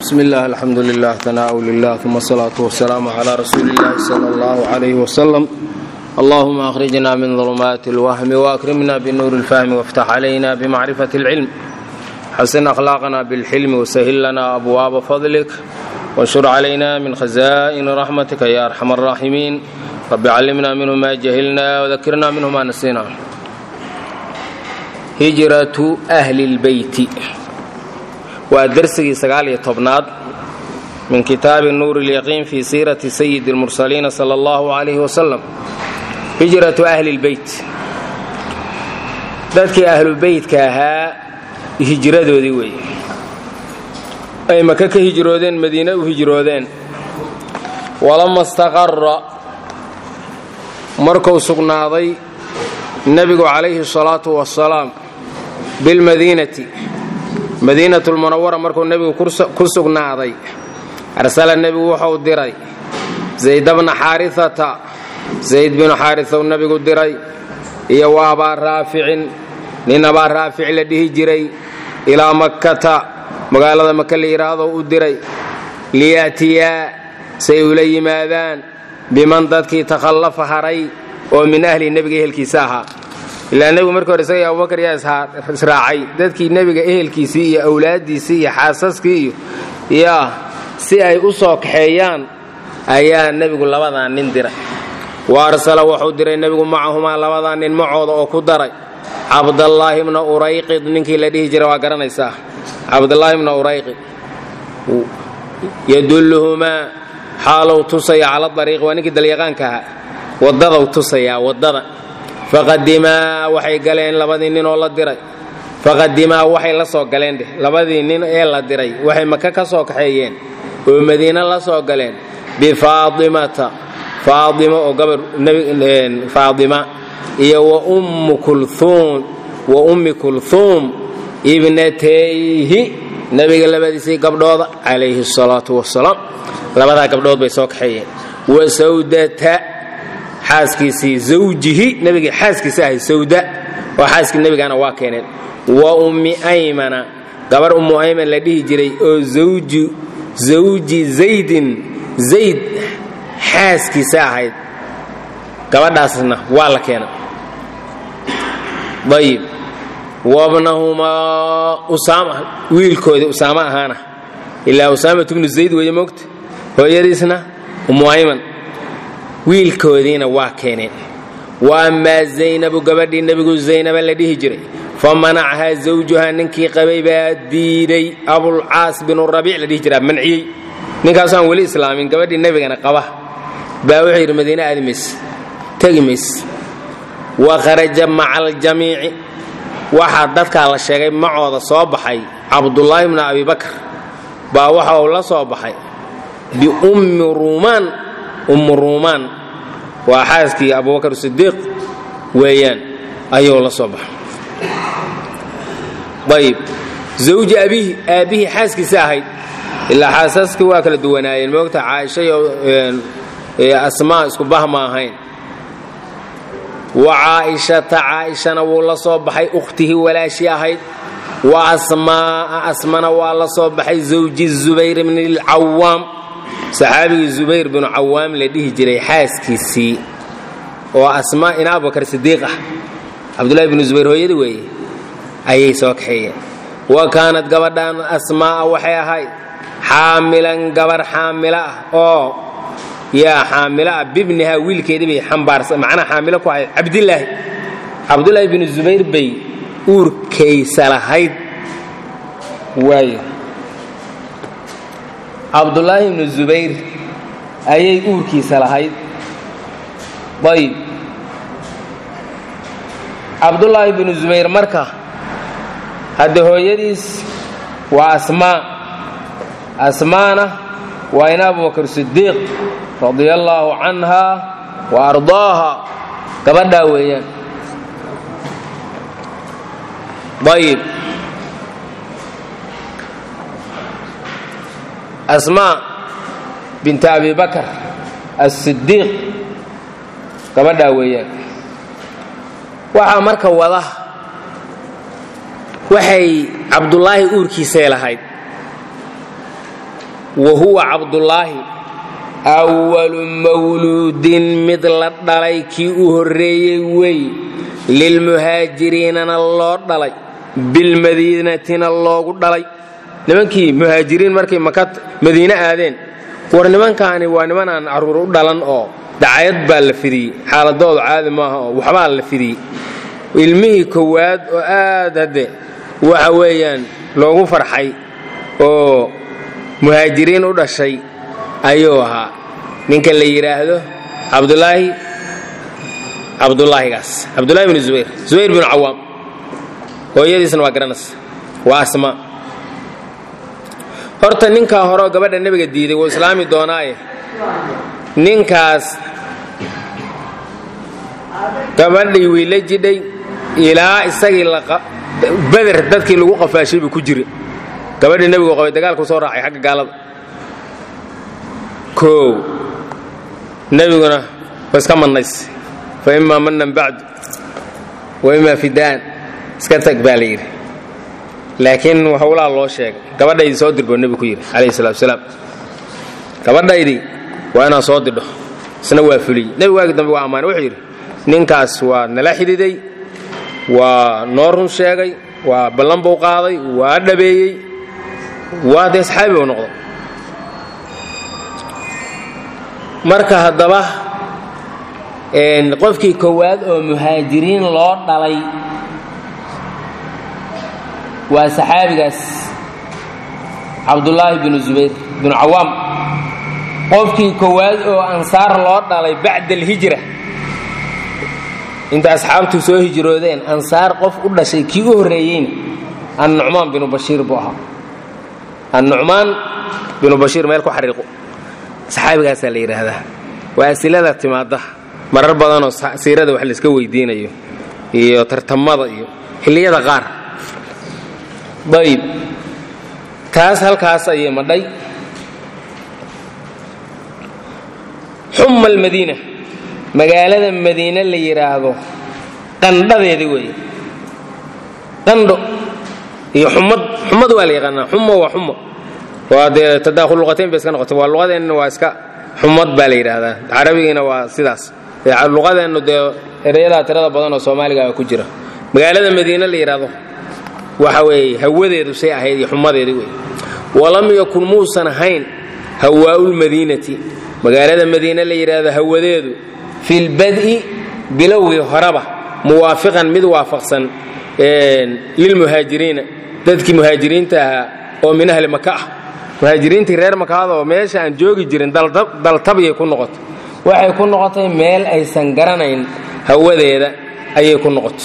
bsmi اllah alxamdu lilah tanaau lilah uma asalaatu wasalaamu cla rasuuli اllahi sala اllahu عalayh wslm allahuma akhrijna min ظulumaati اlwahmi waakrimna binuuri اlfahmi wاftax calayna bmacrifati اlcilm xasin akhlaaqna bاlxilmi wsahil lana abwaaba fadlik wانshur calayna min khaza'ini raxmatika ya arxam الraaximiin rabi callimna minhu ma jahilna wdakirna minhu ma nasina hijratu ahli اlbeyti waa dersigii sagaal-iyo tobnaad min kitaabi nuuri اlyaqiin fii siirati sayidi اlmursaliina sala allahu calayhi wasalam hijratu ahli اlbeyt dadkii ahlubeytka ahaa hijradoodii weeye ay maka ka hijroodeen madiine u hijroodeen walama istaqara markuu sugnaaday nebigu calayhi الsalaatu wasalaam bilmadiinati madiinatu lmunawara markuu nebigu ku sugnaaday arsala nebigu wuxuu diray zayd bna xaariata zayd binu xaariau nebigu diray iyo wa abaa raaficin nin abaa raafic la dhihi jiray ilaa makkata magaalada maka la yidhaahdo u diray liya'tiyaa say ula yimaadaan biman dadkii takhallafa haray oo min ahli nebiga ehelkiisa ahaa ilaa nebigu markii hore isaga abubakar yaa israacay dadkii nebiga ehelkiisii iyo awlaaddiisii iyo xaasaskii iyo yaa si ay u soo kaxeeyaan ayaa nebigu labadaa nin diray wa arsala wuxuu diray nebigu macahumaa labadaa nin macooda oo ku daray cabdallaahi bna urayqid ninkii la dhihi jiray waa garanaysaa cabdallaahi bna urayqid yadulluhumaa xaalow tusaya cala ariiqi waa ninkii dalyaqaanka ahaa waddadau tusayaa waddada faqadimaa waxay galeen labadii nin oo la diray faqadimaa waxay la soo galeen dheh labadii nin ee la diray waxay maka ka soo kaxeeyeen oo madiine la soo galeen bifaaimata faaima oo gabar faaima iyo wa ummi kulhuum ibnatayhi nebiga labadiisii gabdhooda calayhi salaatu wasalaam labadaa gabdhood bay soo kaxeeyeen wa sawdata xaaskiisii zawjihi nebigii xaaskiisa ahay sawda oo xaaskii nebigana waa keeneen wa ummi aymana gabar ummu ayman la dhihi jiray oo zawji zaydin zayd xaaskiisa ahayd gabadhaasna waa la keenay ayib wabnahumaa usaama wiilkoodii usaamo ahaana ilaa usaamat bnu zayd weeye moogta hooyadiisna ummu ayman wiilkoodiina waa keeneen wa ammaa zaynabu gabadhii nebigu zaynaba la dhihi jiray fa manachahaa zawjuhaa ninkii qabay baa diiday abulcaas binu rabiic la dhihi jiraa manciyey ninkaasoo aan weli islaamin gabadhii nebigana qaba baa wuxuu yidhi madiine aadi mays tegi mays wa kharaja maca aljamiici waxaa dadkaa la sheegay macooda soo baxay cabdullaahi bnu abibakar baa waxa uu la soo baxay biummi ruumaan ummu ruumaan waa xaaskii abubakar sidiiq weeyaan ayuu la soo baxay ayib zawji abihi aabbihii xaaskiisa ahayd ilaa xaasaskii waa kala duwanaayeen moogta caaisha iyo asmaa isku bah ma ahayn wa caa'ishata caa'ishana wuu la soo baxay ukhtihii walaashii ahayd wa asmaa'a asmana waa la soo baxay zawji zubayr bni lcawaam saxaabigii zubayr binu cawaam la dhihi jiray xaaskiisii oo asmaa ina abubakar sidiiq ah cabdullahi binu zubayr hooyadii weeye ayay soo kaxeeyeen wa kaanad gabadhan asmaa'a waxay ahayd xaamilan gabar xaamilo ah oo yaa xaamilo ah bibnihaa wiilkeedii bay xambaarsa macnaha xaamilo ku ahayd cabdilaahi cabdullaahi binu zubayr bay uurkaysa lahayd waayo cabdulaahi ibnu zubayr ayay uurkiisa lahayd ayib cabdulaahi binu zubayr marka hadde hooyadiis waa asmaa asmaana waa ina abubakar sidiiq radia allaahu canha wa ardaaha gabadhaa weeyaan ayib asmaa binta abi bakar asidiiq gabadhaa weeyaan waxaa marka wada waxay cabdulaahi uurkiisay lahayd wa huwa cabdullaahi awalu mawluudin mid la dhalay kii u horreeyey wey lilmuhaajiriinana loo dhalay bilmadiinatina loogu dhalay nimankii muhaajiriin markay maka madiine aadeen war nimankaani waa niman aan carruur u dhalan oo dacayad baa la fidiyey xaaladoodu caadi maaha oo waxbaa la fidiyey ilmihii kowaad oo aad hadde waxa weeyaan loogu farxay oo muhaajiriin u dhashay ayuu ahaa ninka la yidhaahdo cabdulaahi cabdulaahigaas cabdulahi bnu zubayr zubayr binu cawaam hooyadiisna waa garanaysa waa asma horta ninkaa horeoo gabadha nebiga diiday wuu islaami doonaaye ninkaas gabadhii wiila jidhay ilaa isagii beder dadkii lagu qafaashay buu ku jira gabadhii nebigu qabay dagaalku soo raacay xagga gaalada koow nebiguna waa iska mannays fa imaa mannan bacdu wa imaa fidaan iska tag baa la yidhi laakiin howlaa loo sheegay gabadhaydii soo dirboo nebigu ku yidhi calayhi salatu wasalaam gabadhaydii waa inaan soo didho isna waa fuliyey nebigu waagi dambe waa ammaanay wuxuu yidhi ninkaas waa nala xidhiday waa noo run sheegay waa ballan buu qaaday waa dhabeeyey waa dee saxaabi buu noqday marka haddaba qofkii kowaad oo muhaajiriin loo dhalay waa saxaabigaas cabdullaahi binu zubayr binu cawaam qofkii kowaad oo ansaar loo dhalay bacda alhijra inta asxaabtu soo hijroodeen ansaar qof u dhashay kii u horreeyeyna annucmaan binu bashiir buu ahaa annucmaan binu bashiir meel ku xariiqo saxaabigaasaa la yidhaahdaa waa asilada timaadda marar badanoo siirada wax layska weydiinayo iyo tartamada iyo xilliyada qaar dayib taas halkaas ayay madhay xumma almadiina magaalada madiine la yidhaahdo qandhadeeda weeye qandho iyo xumad xumad waa la yaqaanaa xumo waa xumo waa dee tadaakhul luqatayn bay iska noqotay waa luqadeenna waa iska xumad baa la yidhaahdaa carabigiina waa sidaas luqadeennu dee erayadaa tirada badan oo soomaaliga ku jira magaalada madiine la yidhaahdo waxa weeye hawadeedu say ahayd iyo xumadeedi wey walam yakun muusan ahayn hawaa'ulmadiinati magaalada madiine la yidhaahdo hawadeedu fi lbad'i bilowgii horeba muwaafiqan mid waafaqsan lilmuhaajiriina dadkii muhaajiriinta ahaa oo min ahli maka ah muhaajiriintii reer makaadoo meesha aan joogi jirin daltabyay ku noqotay waxay ku noqotay meel aysan garanayn hawadeeda ayay ku noqotay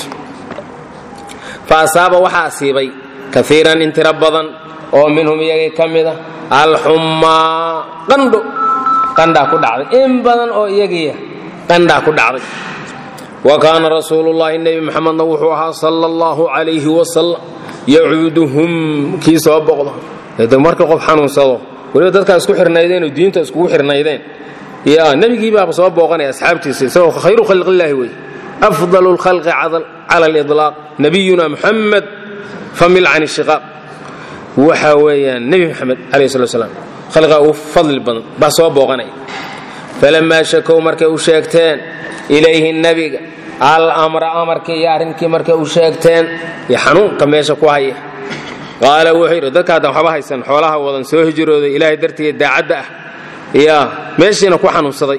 fa asaaba waxaa asiibay kaiiran in tiro badan oo minhum iyagii ka mid a alxummaa qandho qandhaa ku dhacday in badan oo iyagiiya qandhaa ku dhacday wa kaana rasuulullaahi nebi muxamedna wuxuu ahaa sala allahu calayhi wasalam yacuuduhum kii soo boqdo de marka qof xanuunsado weliba dadkaa isku xirnaydeen oo diinta iskugu xirnaydeen ya nebigii baaba soo booqanaya asxaabtiisa isagoo khayru khalqillaahi wey afdalu lkhalqi cala aliطlaaq nabiyuna muxamed famil can ishiqaaq waxa weeyaan nebi moxamed calayh slat slam khalqiga ugu fadli badan baa soo booqanaya falamaa shakow markay u sheegteen ilayhi nebiga almra amarkii iyo arrinkii markay u sheegteen iyo xanuunka meesha ku haya qaala wuxuu yidhi dadka haddan waxba haysan xoolaha wadan soo hijrooday ilaahay dartiiya daacadda ah yaa meeshiina ku xanuunsaday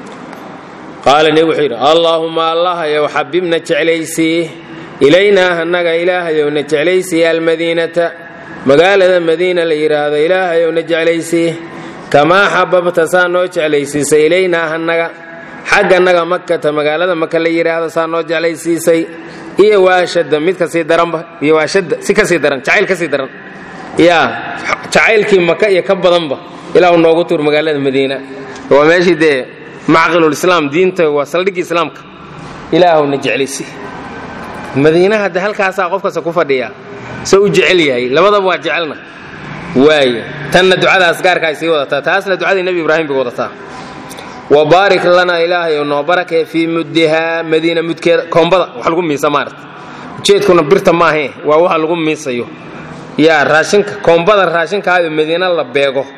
qaala nebi wuxuu yidhi allaahumma allahayow xabibna jeclaysii ilaynaa annaga ilaahayowna jeclaysii almadiinata magaalada madiina la yidhaahdo ilaahayowna jeclaysii kamaa xababta saa noo jeclaysiisay ilaynaa annaga xaggannaga makata magaalada maka la yidhaahdo saa noo jeclaysiisay iyo waashadda mid kasii daranba iyo waashadda si kasii daran jacayl kasii daran yaa jacaylkii maka iyo ka badanba ilaahu noogu tuur magaalada madiina waa meeshii dee macqilulislaam diinta waa saldhiggii islaamka ilaahuna jeclaysi madiinaha de halkaasaa qof kasta ku fadhiya se u jecel yahay labadaba waa jecelna waay tanna ducadaas gaarka ay sii wadataa taasna ducadii nebi ibraahim bay wadataa wabaarik lana ilaahayow noo barakee fii muddihaa madiina mudkeeda koombada wax lagu miisa maarata ujeedkuna birta maahe waa waxa lagu miisayo yaa raashinka koombada raashinkaayo madiina la beego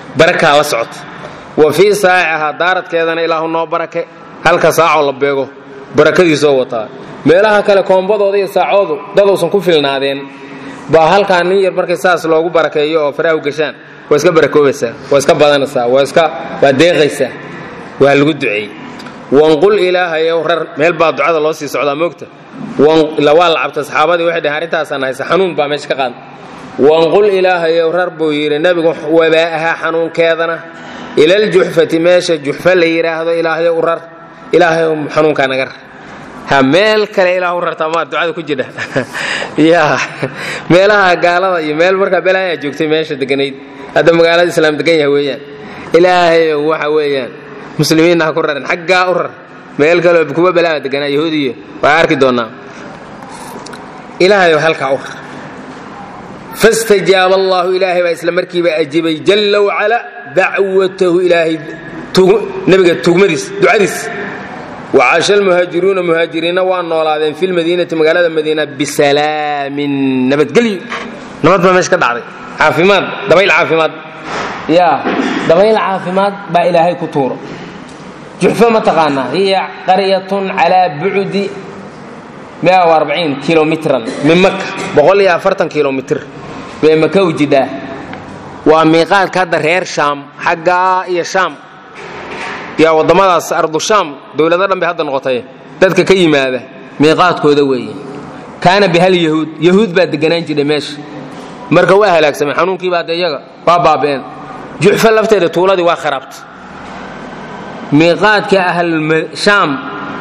barakaa la socota wa fii saacihaa daaradkeedana ilaahu noo barake halka saacoo la beego barakadiisoo wataa meelaha kale koombadooda iyo saacoodu dadousan ku filnaadeen baa halkaa nin yar markay saas loogu barakeeyo oo faraahu gashaan waa iska barakoobaysaa waa iska badanaysaa waa iska waa deeqaysaa waa lagu duceeyey wanqul ilaahayow rar meel baa ducada loo sii socdaa moogta waa la cabta saxaabadii waxay dhaheen arrintaasaan haysa xanuun baa meesha ka qaada wanqul ilaahayow rar buu yidhi nebigu wabaa'ahaa xanuunkeedana ilaljuxfati meesha juxfa la yidhaahdo ilaahayow u rar ilaahayow xanuunkaa naga rar ha meel kale ilaah u rartaa maa ducada ku jidha ya meelaha gaalada iyo meel markaa belaayaa joogtay meesha deganayd hadda magaalada islaam degan yaha weeyaan ilaahayow waxa weeyaan muslimiinna ha ku rarin xaggaa u rar meel kaleo kuwa balaa deganaa yahuudiya waa arki doonnaa ilaahayow halkaa u rar fastajaaba allaahu ilaahay baa isla markiiba ajibay jalla wacala dacwatahu ilaahay nebiga tugmadiis ducadiis wacasha almuhaajiruuna muhaajiriinna waa noolaadeen fi lmadiinati magaalada madiina bisalaamin nabadgelyo nabad baa meesha ka dhacday caafimaad dabayl caafimaad ya dabayl caafimaad baa ilaahay ku tuuro juxfa ma taqaanaa hiya qaryatun calaa bucdi kilomitran min maka kilomitr bay maka u jidhaa waa miiqaadka hadda reer shaam xaggaa iyo shaam yaa waddamadaas ardu shaam dowlado dhan bay hadda noqotay dadka ka yimaada miiqaadkooda weeye kaana bihal yahuud yahuud baa deganaan jidhay meesha marka waa halaagsamay xanuunkii baa de iyaga waa baaba'een juxfa lafteeda tuuladii waa kharaabtay miiqaadka ahlshaam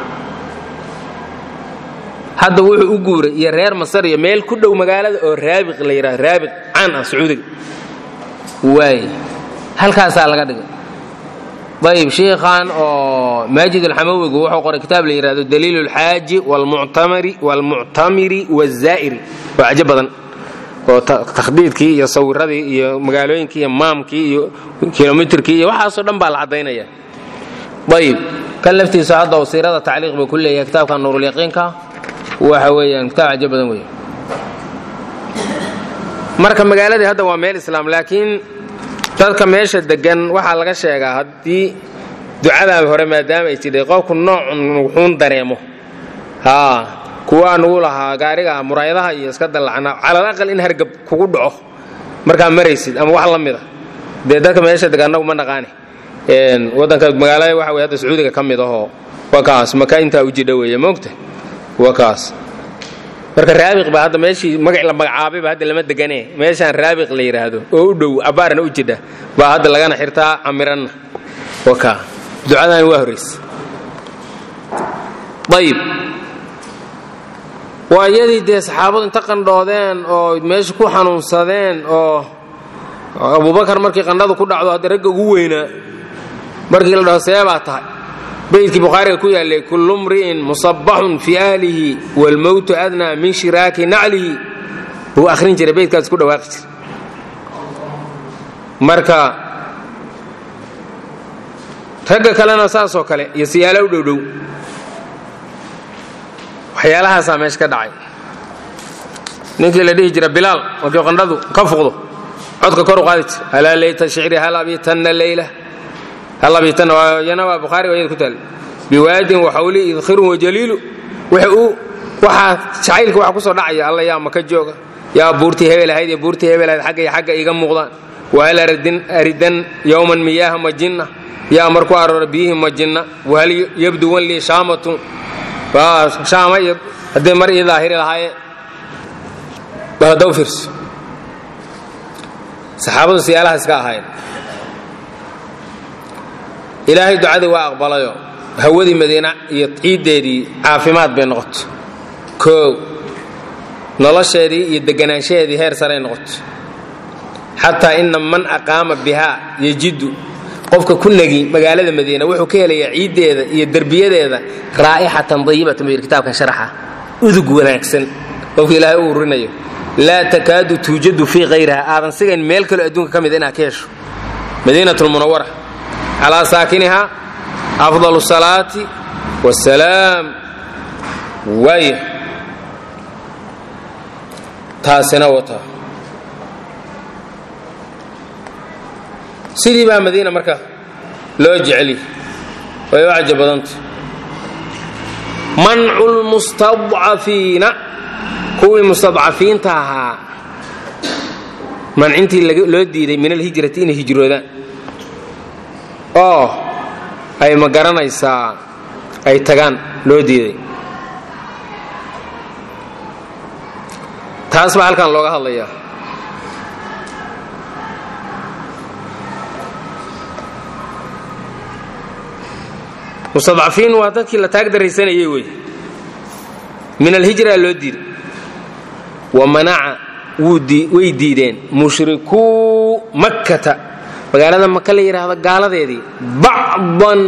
hadda wuxuu u guuray iyo reer masar iyo meel ku dhow magaalada oo raabiq la yidhahdo raabiq caan ah sacuudiga waay halkaasaa laga dhigay ayib shiikhan oo maajid alxamawigu wuxuu qoray kitaab la yidhahdo daliil اlxaaji wاlmuctamiri wاzaa'iri waa cajo badan oo takhdiidkii iyo sawiradii iyo magaalooyinkii iyo maamkii iyo kilomitrkii iyo waxaasoo dhan baa la caddaynaya ayib kan laftiisa hadda siirada tacliiq buu ku leeyahay kitaabka nuurulyaqiinka waxa weeyaan kitaab cajo badan wey marka magaaladii hadda waa meel islaam laakiin dadka meesha degan waxaa laga sheegaa haddii ducadaa hore maadaama ay jidhay qofku noocun wuxuun dareemo haa kuwaa nugu lahaa gaariga muraayadaha iyo iska dallacna calal aqal in hargab kugu dhaco markaa maraysid ama wax la mida dee dadka meesha degan annagu ma naqaani waddanka magaalada waxa wey hadda sacuudiga ka mid ahoo waa kaas maka intaa u jidha weeye moogta waa kaas marka raabiq baa hadda meeshii magac la magacaabayba hadda lama deganee meeshaan raabiq la yidhaahdo oo u dhow abbaarna u jidha baa hadda lagana xirtaa camiranna waka ducadani waa horraysa ayib waa iyadii dee saxaabadu inta qandhoodeen oo meesha ku xanuunsadeen oo abubakar markii qandhadu ku dhacdo hadda ragga ugu weynaa markii la dhaho see baa tahay baydkii bukhaariga ku yaallay kullu mri'in musabaxun fii ahlihi waalmowtu adnaa min shiraaki naclihi buu akhrin jiray baydkaas ku dhawaaqi jiray marka ragga kalena saasoo kale iyo siyaalo u dhowdhow waxyaalahaasaa meesha ka dhacay ninkii la dhihi jira bilaal markii qandhadu ka fuqdo codka kor u qaadi jira alaa layta shicri hal abitanna leyla yana waa bukhaari waa yada ku taal biwaadin waxawli idkhirun wajaliilu waxaa jacaylka waxa ku soo dhacaya alla yaa maka jooga yaa buurtii hebel ahayd iyo buurtii hebel ahayd xagga iyo xagga iga muuqdaan wahal aridan yowman miyaaha majinna yaa marku aroora biyihii majinna wahal yabduwan lii shaamatun shaama iyo haddii mar ii daahiri lahaayeen bal hadda u fiirso saxaabadu siyaalahaas ka ahaayeen ilaahay ducadii waa aqbalayo hawadii madiina iyo ciiddeedii caafimaad bay noqoto koow nolosheedii iyo deganaanshaheedii heer saray noqoto xataa ina man aqaama bihaa yejidu qofka ku negi magaalada madiina wuxuu ka helayaa ciiddeeda iyo derbiyadeeda raa'ixatan dayibatan buu yidhi kitaabkan sharaxa udug wanaagsan qofka ilaahay u urinayo laa takaadu tuujadu fii hayriha aadan sigayn meel kaloo adduunka ka mida inaad ka hesho madiinat lmunawara calaa saakiniha afdal salaati wasalaam waaya taasina wata sidii baa madiina marka loo jeceli way u caja badanta mancu lmustadcafiina kuwii mustadcafiinta ahaa mancintii loo diiday min alhijrati inay hijroodaan oo ay ma garanaysaa ay tagaan loo diiday taas baa halkan looga hadlayaa mustadcafiin waa dadkii la taag daraysanayay wey min alhijra loo diiday wa manaca way diideen mushrikuu makkata magaalada maka la yidhaahdo gaaladeedii bacdan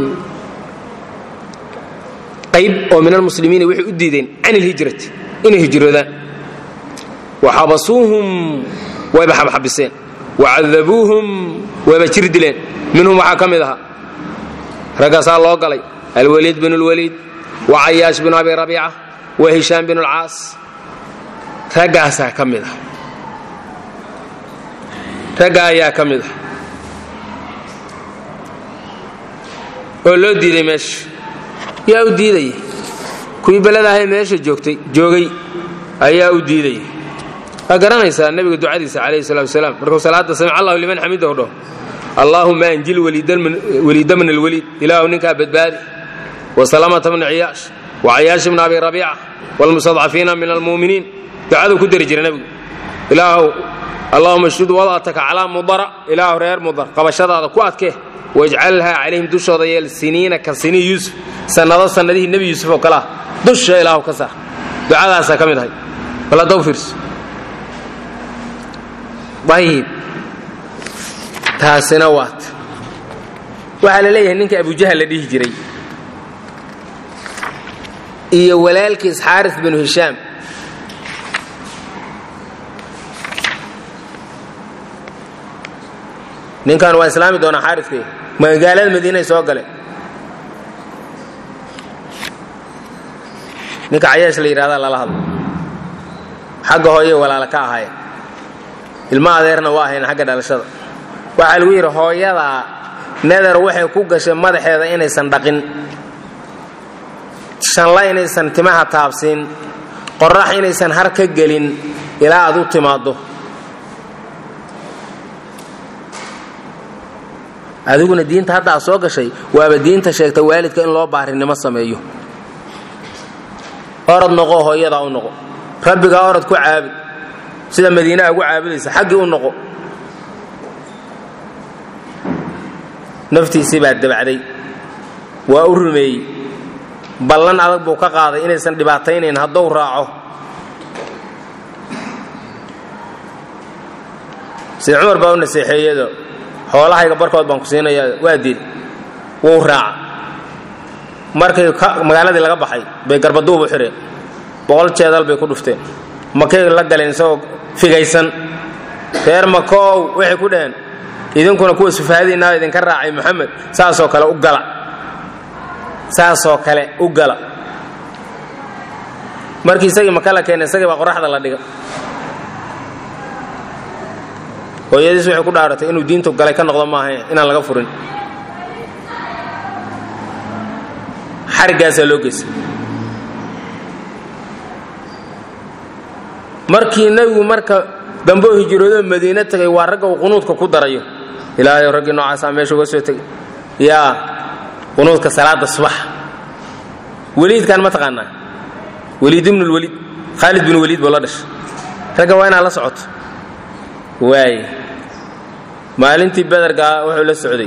qayb oo min almuslimiina waxay u diideen can ilhijrati inay hijroodaan wa xabasuuhum wayba xabxabiseen wa cadabuuhum wayba jir dileen minhum waxaa ka mid ahaa raggaasaa loo galay alwaliid binu lwaliid wa cayaash binu abi rabiica wa hishaam binu lcaas raggaasaa ka mid ah ragga ayaa ka mid ah oo loo diiday meesha yaa u diidaya kuwii beladahay meesha joogtay joogay ayaa u diidaya waa garanaysaa nebiga ducadiisa calayhi salatu wasalaam markuu salaadda samic allahu liman xamidahu dhaho allaahuma anjil weliida min alweliid ilaahu ninkaa badbaadi wasalamata bna ciyaash wacayaash bna abi rabiica wlmustadcafiina min almu'miniin ducaduu ku dari jira nebigu ilaahu allahuma shdud wad'ataka calaa mudara ilaahu reer mudar qabashadaada ku adkee wajcalhaa calayhim dushooda yeel siniina ka sinii yuusuf sannado sannadihii nebi yuusuf oo kale ah dusha ilaahu ka saar ducadaasaa ka mid ahay baladaw fiirso ayib taasina waat waxaa la leeyahay ninka abujahal la dhihi jiray iyo walaalkiis xaaris binu hishaam ninkan waa islaami doonaa xaariskay magaalada madiinay soo gale ninka cayaash la yidhahdaa lala hadlo xagga hooye walaala ka ahaye ilma adeerna waa ahayn xagga dhalashada waxaa lagu yidhi hooyadaa neder waxay ku gashay madaxeeda inaysan dhaqin shanla inaysan timaha taabsiin qorax inaysan har ka gelin ilaa aad u timaaddo adiguna diinta hadda aad soo gashay waaba diinta sheegta waalidka in loo baarinimo sameeyo orod noqo hooyadaa u noqo rabbigaa orod ku caabud sida madiinaa ugu caabudaysa xaggii u noqo naftiisii baa dabacday waa u rumeeyey ballan adag buu ka qaaday inaysan dhibaataynayn hadduu raaco sida cumar baa u naseexeeyado xoolahayga barkood baan ku siinayaa waa dil wuu raaca markay magaaladii laga baxay bay garbaduub u xidheen boqol jeedal bay ku dhufteen makay la galeen isagoo figaysan reer makoow waxay ku dhaheen idinkuna kuwa sufahadiinaa idinka raacay moxamed saasoo kale u gala saasoo kale u gala markii isagii maka la keenay isagii baa qoraxda la dhiga hooyadiis waxay ku dhaaratay inuu diintu galay ka noqdo maaha inaan laga furin xariggaasaa loo geystay markii nebigu marka damboo hijroodoo madiine tagay waa ragga uu qunuudka ku darayo ilaahay raggii noocaasaa meesha uga soo tegay yaa qunuudka salaada subax weliidkan ma taqaanaa weliid ibnu lweliid khaalid bin weliid buu la dhashay ragga waa inaad la socoto waay maalintii bedergaa wuxuu la socday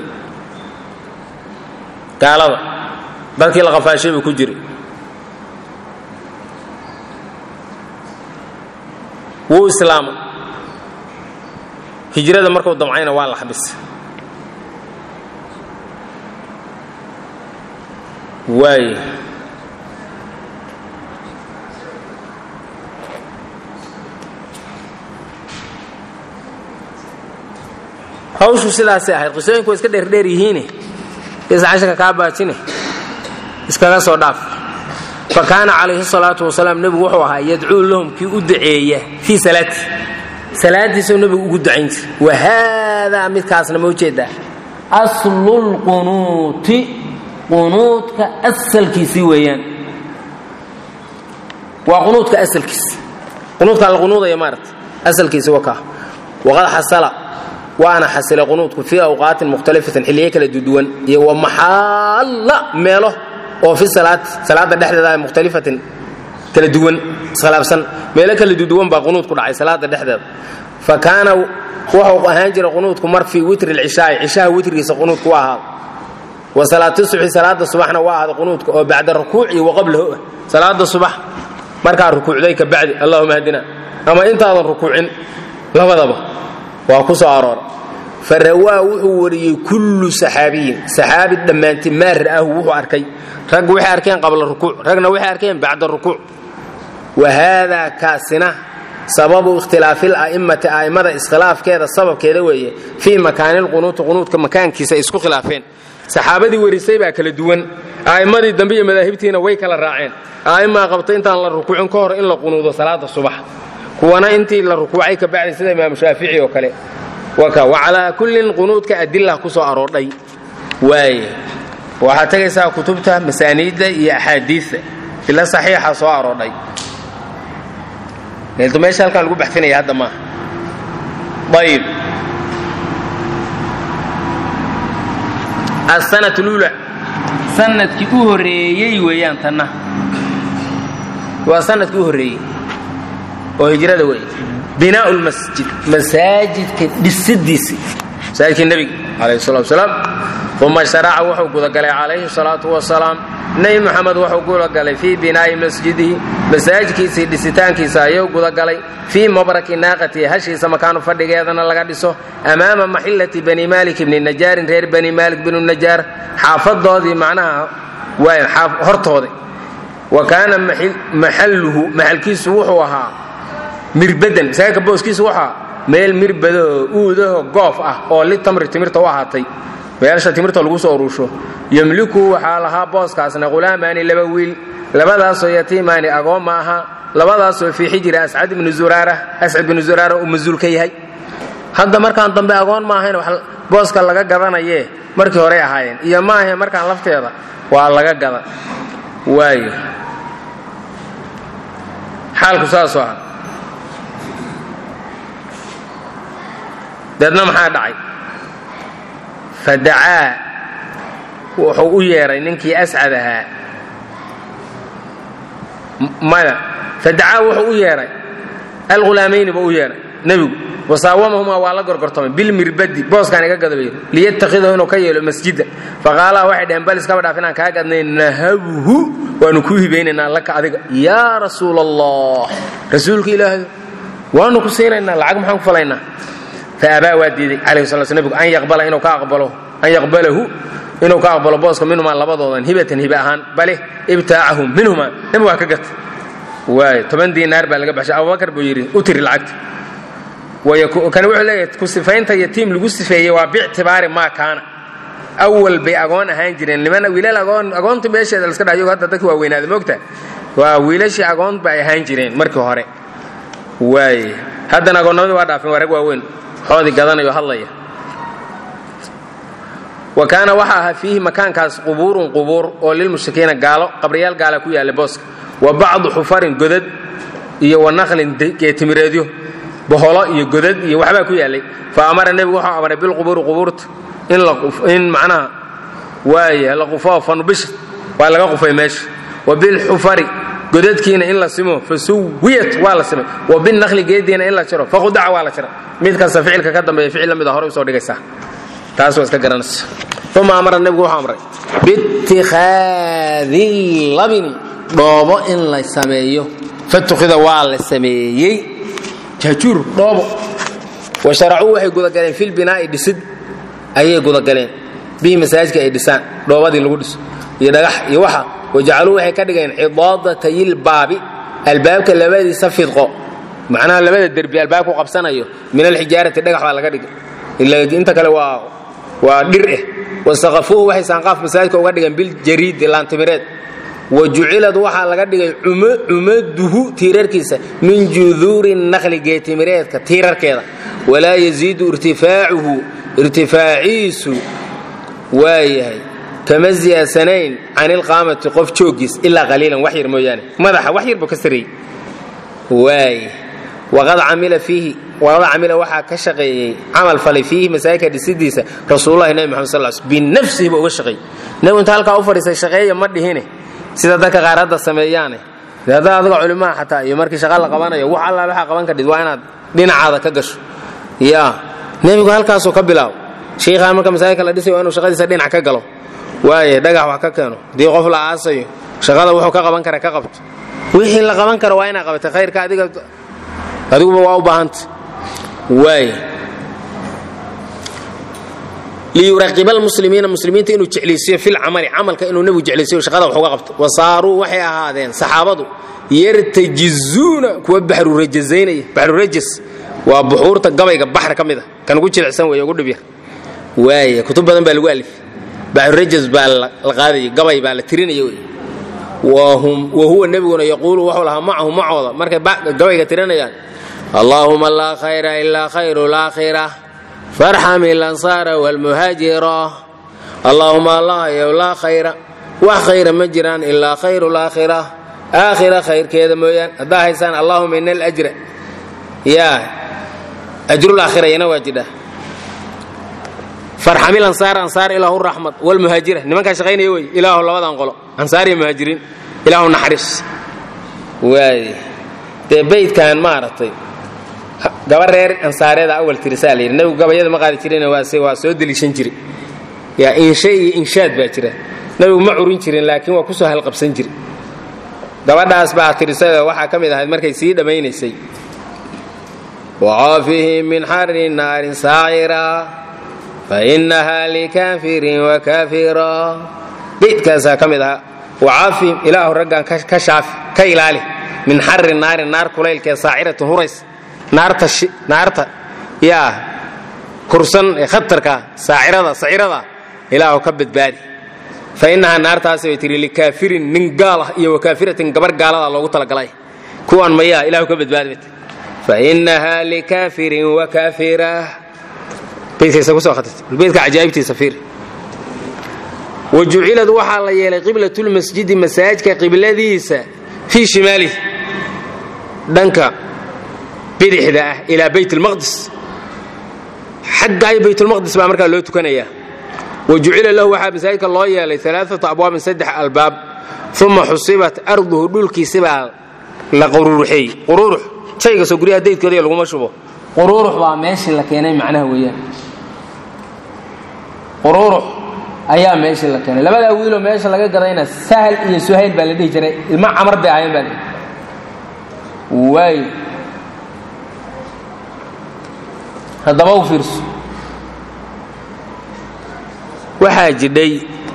gaalada dadkii la qafaashay buu ku jiray wuu islaamay hijrada markuu damcayna waa la xabisay waay hawshu sidaasay ahayd qisooyinku way iska dheerdheer yihiine is casharka kaa baajine iskaga soo dhaaf fa kaana calayhi salaatu wasalaam nebigu wuxuu ahaa yadcuu lahum kii u duceeya fii salaati salaadiisuu nebigu ugu ducayn jiray wa haadaa midkaasna ma ujeedaa aslulqunuuti qunuudka asalkiisii weeyaan waa qunuudka asalkiisi qunuudkaa la qunuudaya maarata asalkiisi waa kaa waqad xasala waana xasilay qunuudku fii awqaatin mukhtalifatin xilliyo kala duduwan iyo wa maxaalla meelo oo fi salaati salaada dhexdeeda mukhtalifatin kala duwan iskhilaafsan meelo kala duduwan baa qunuud ku dhacay salaada dhexdeeda fa kaana wuxuu ahaan jiray qunuudku mar fii witri lcishaai cishaha witrigiisa qunuudku waa ahaada wa salaati subxi salaada subaxna waa ahaaday qunuudka oo bacda rukuuci wa qablahu ah salaada subax markaa rukuucday ka bacdi allahuma hadina ama intaadan rukuucin labadaba waa ku soo aroora fa rawaa wuxuu wariyey kullu saxaabiyin saxaabi dhammaanti maa ra'aahu wuxuu arkay rag waxay arkeen qabla rukuuc ragna waxay arkeen bacda rukuuc wa haadaa kaasina sababu ikhtilaafi la'immati a'immada iskhilaafkeeda sababkeeda weeye fii makaani lqunuuti qunuudka makaankiisa ay isku khilaafeen saxaabadii warisay baa kala duwan a'immadii dambe iyo madaahibtiina way kala raaceen a'immaa qabta intaan la rukuucin ka hor in la qunuudo salaada subax kuwana intii la rukuucay ka bacdi sida imaamu shaafici oo kale wa calaa kullin qunuudka adila ku soo aroordhay waaye waxaad tegaysaa kutubta masaaniidda iyo axaadiidta ila saxiixa soo aroodhay leelto meesha halkaan lagu baxfinaya hadda maaha ayib asanat lula sanadkii u horreeyey weeyaan tanna waa sanadkii u horreeyey oo hijrada wey binaau lmasjid masaajidka dhisidiisii masaajidkii nebiga calayhi salatu wasalaam uma sharaca wuxuu gudagalay calayhi salaatu wasalaam nebi moxamed wuxuu gudagalay fii binaa'i masjidihi masaajidkiisii dhisitaankiisa ayuu gudagalay fii mabraki naaqatihi hashiisa makaanu fadhigeedana laga dhiso amaama maxillati bani maalik ibni najaarin reer bani maalik binu najaar xaafadoodii macnaha hortooda wa kaana maxalluhu maxalkiisu wuxuu ahaa mirbadan masaajidka booskiisu wuxuu ahaa meel mirbadahoo uudaho goof ah oo litamri timirta u ahaatay meelsha timirta lagu soo uruusho yemliku waxaa lahaa booskaasna khulaamaani laba wiil labadaasoo yatiimaani agoon ma aha labadaasoo fii xijiri ascad ibnu zuraara ascad ibnu zuraara uu masuul ka yahay hadda markaan dambe agoon ma ahayn wax booska laga gadanayee markii horey ahaayeen iyo ma ahayn markaan lafteeda waa laga gadan waayo xaalku saasoo ah deedna maxaa dhacay fadacaa wuxuu u yeedhay ninkii ascad ahaa maya fadacaa wuxuu u yeedhay alghulaamayni buu u yeedhay nebigu wasaawamahumaa waa la gorgortamay bilmirbadi booskaan iga gadabayr liyattakhidahu inuu ka yeelo masjida faqaalaa waxay dhaheen bal iskaba dhaaf inaan kaa gadnay nahabhu waanu kuu hibaynaynaa laka adiga yaa rasuula allah rasuulka ilaahay waanu ku siinaynaa lacag maxaan ku falaynaa faabaa waa diiday calayhi sala sl nebigu an yaqbala inuu ka aqbalo an yaqbalahu inuu ka aqbalo booska minhumaa labadoodan hibatan hibe ahaan bale ibtaacahum minhumaa nebigu waa ka gata waay toban diinaar baa laga baxshay abubakar buu yidhi u tiri lacagta kani wuxuu leeyahay ku sifaynta yatiim lagu sifeeyey waa biictibaari maa kaana awal bay agoon ahaan jireen niman wiilal agoon agoonta meesheeda laska dhayo hadda dadka waa weynaada moogta waa wiilashii agoon bay ahaan jireen markii hore waay haddana agoonnimadii waa dhaafeen waa rag waaweyn xoodii gadanayo hadlaya wa kaana waxa ahaa fiihi makaankaas qubuurun qubuur oo lilmushrikiina gaalo qabriyaal gaala ku yaalla booska wa bacdu xufarin godad iyo wa naqlin geetimireedyo boholo iyo godad iyo waxbaa ku yaallay fa amara nebigu wuxuu amray bilqubuuri qubuurta in macnaha waaya la qufoo fanubisha waa laga qufay meesha wa bilxufari godadkiina in la simo fa suwiyat waa la simay wa binaqli geediina in la jiro faqudaca waa la jira mid kasta ficilka ka dambeeya ficil la mid a horey usoo dhigaysaa taas waa iska garanaysa uma amara nebigu wuxuu amray biitikhaadi labini dhoobo in la sameeyo fatukhida waa la sameeyey jaajuur dhoobo wa sharacuu waxay gudagaleen filbinaa'i dhisid ayay gudagaleen bihi masaajidka ay dhisaan dhoobadii lagu dhiso iyo dhagax iyo waxa wajacaluu waxay ka dhigeen cidaadatayilbaabi albaabka labadiisa fidqo macnaha labada derbi albaabku qabsanayo min alxijaarati dhagax baa laga dhigay inta kale waa waa dhir eh wasaqafuuhu waxay saanqaaf masaajidka uga dhigeen biljariidi laantimireed wa jucilad waxaa laga dhigay cumaduhu tiirarkiisa min juduuri naqli geetimireedka tiirarkeeda walaa yaziidu irtifaacuhu irtifaaciisu waayahay kama ziyaasanayn can ilqaamati qof jooggiis ilaa qaliilan wax yar mooyaane madaxa wax yar buu ka sareeyey waay waqad camila fiihi waqad camila waxaa ka shaqeeyey camal falay fiihi masaajidka dhisidiisa rasuulullahi nabi maxamed sal sl binafsihi buu uga shaqeeyey nebigu inta halkaa u fadhiisay shaqeeya ma dhihine sida dadka qaar hadda sameeyaane hadda adiga culimaha xataa iyo markii shaqa la qabanayo wax allaal waxaa qaban kadhid waa inaad dhinacaada ka gasho ya nebigu halkaasuu ka bilaabo shiikhaan marka masaajidka la dhisayo waa inuu shaqadiisa dhinac ka galo waaye dhagax wax ka keeno haddii qof la aasayo shaqada wuxuu ka qaban kara ka qabto wixii la qaban karo waa inaa qabatay khayrka adiga adiguba waa u baahanta waay liyuraqiba almuslimiina muslimiinta inuu jeclaysiiyo fil camali camalka inuu nebigu jeclaysiyo shaqada wax uga qabto wa saaruu waxay ahaadeen saxaabadu yartajizuuna kuwa baxrurajazaynaya baxrurajas waa buxuurta gabayga baxr ka mid a kan ugu jilicsan weeye ugu dhibyar waaya kutub badan baa lagu alif baxrurajas baa la qaadaya gabay baa la tirinaya wey wa huwa nebiguna yaquulu wuxuu lahaa macahu macooda markay gabayga tirinayaan allaahuma laa khayra ilaa khayru laakhira farxam ilansaara waalmuhaajira allaahuma allahayow laa khayra wax khayra ma jiraan ilaa khayru laakhira aakhira khayrkeeda mooyaan haddaa haysaan allaahuma ina alajra yaa ajrulaakhira yana waa jidha farxamil ansaar ansaar ilaahu raxmad walmuhaajira nimankaa shaqaynaya wey ilaahu labadan qolo ansaar iyo muhaajiriin ilaahu naxariis waay dee baydkan maaragtay gaba reer ansaareeda awal tirisaa la yidhi nebigu gabayada ma qaadi jirin waase waa soo deliishan jire yaa insha iyo inshaad baa jira nebigu ma curin jirin laakiin waa kusoo halqabsan jire gabadhaas baa tirisada waxaa ka mid ahayd markay sii dhammaynaysay wacaafihi min xari naarin saacira fainaha likaafirin wakafira beydkaasaa ka mid ahaa wacaafihim ilaahu raggan ka shaafi ka ilaali min xari naari naar kulaylkee saaciratin hurays naarta naarta yaa kursan ee khatarka saacirada sacirada ilaahu ka badbaadi fa inahaa naartaasi bay tihi likaafirin nin gaal ah iyo wakaafiratin gabar gaalada loogu talagalay kuwan mayaa ilahu ka badbaadi bay fa inahaa likaafirin wakaafira beydka cajaa'ibtiisa fiir wajucilad waxaa la yeelay qiblatulmasjidi masaajidka qibladiisa fii shimaalih dhanka bidixda ah ilaa bayt lmaqdis xaggaayo baytulmaqdis baa markaa loo tukanayaa wa jucila lahu waxaa masaajidka loo yeelay alaaata abwaabin saddex albaab uma xusibat arduhu dhulkiisibaa la quruuruxeeyey quruurux shaygasoo guryaha daydkooda laguma shubo quruurux baa meeshii la keenay macnaha weeyaan quruurux ayaa meeshii la keenay labadaa wiiloo meesha laga gadayna sahal iyo suhayl baa la dhihi jiray ilma camar bay ahayn baa waay haddaba u fiirso waxaa jidhay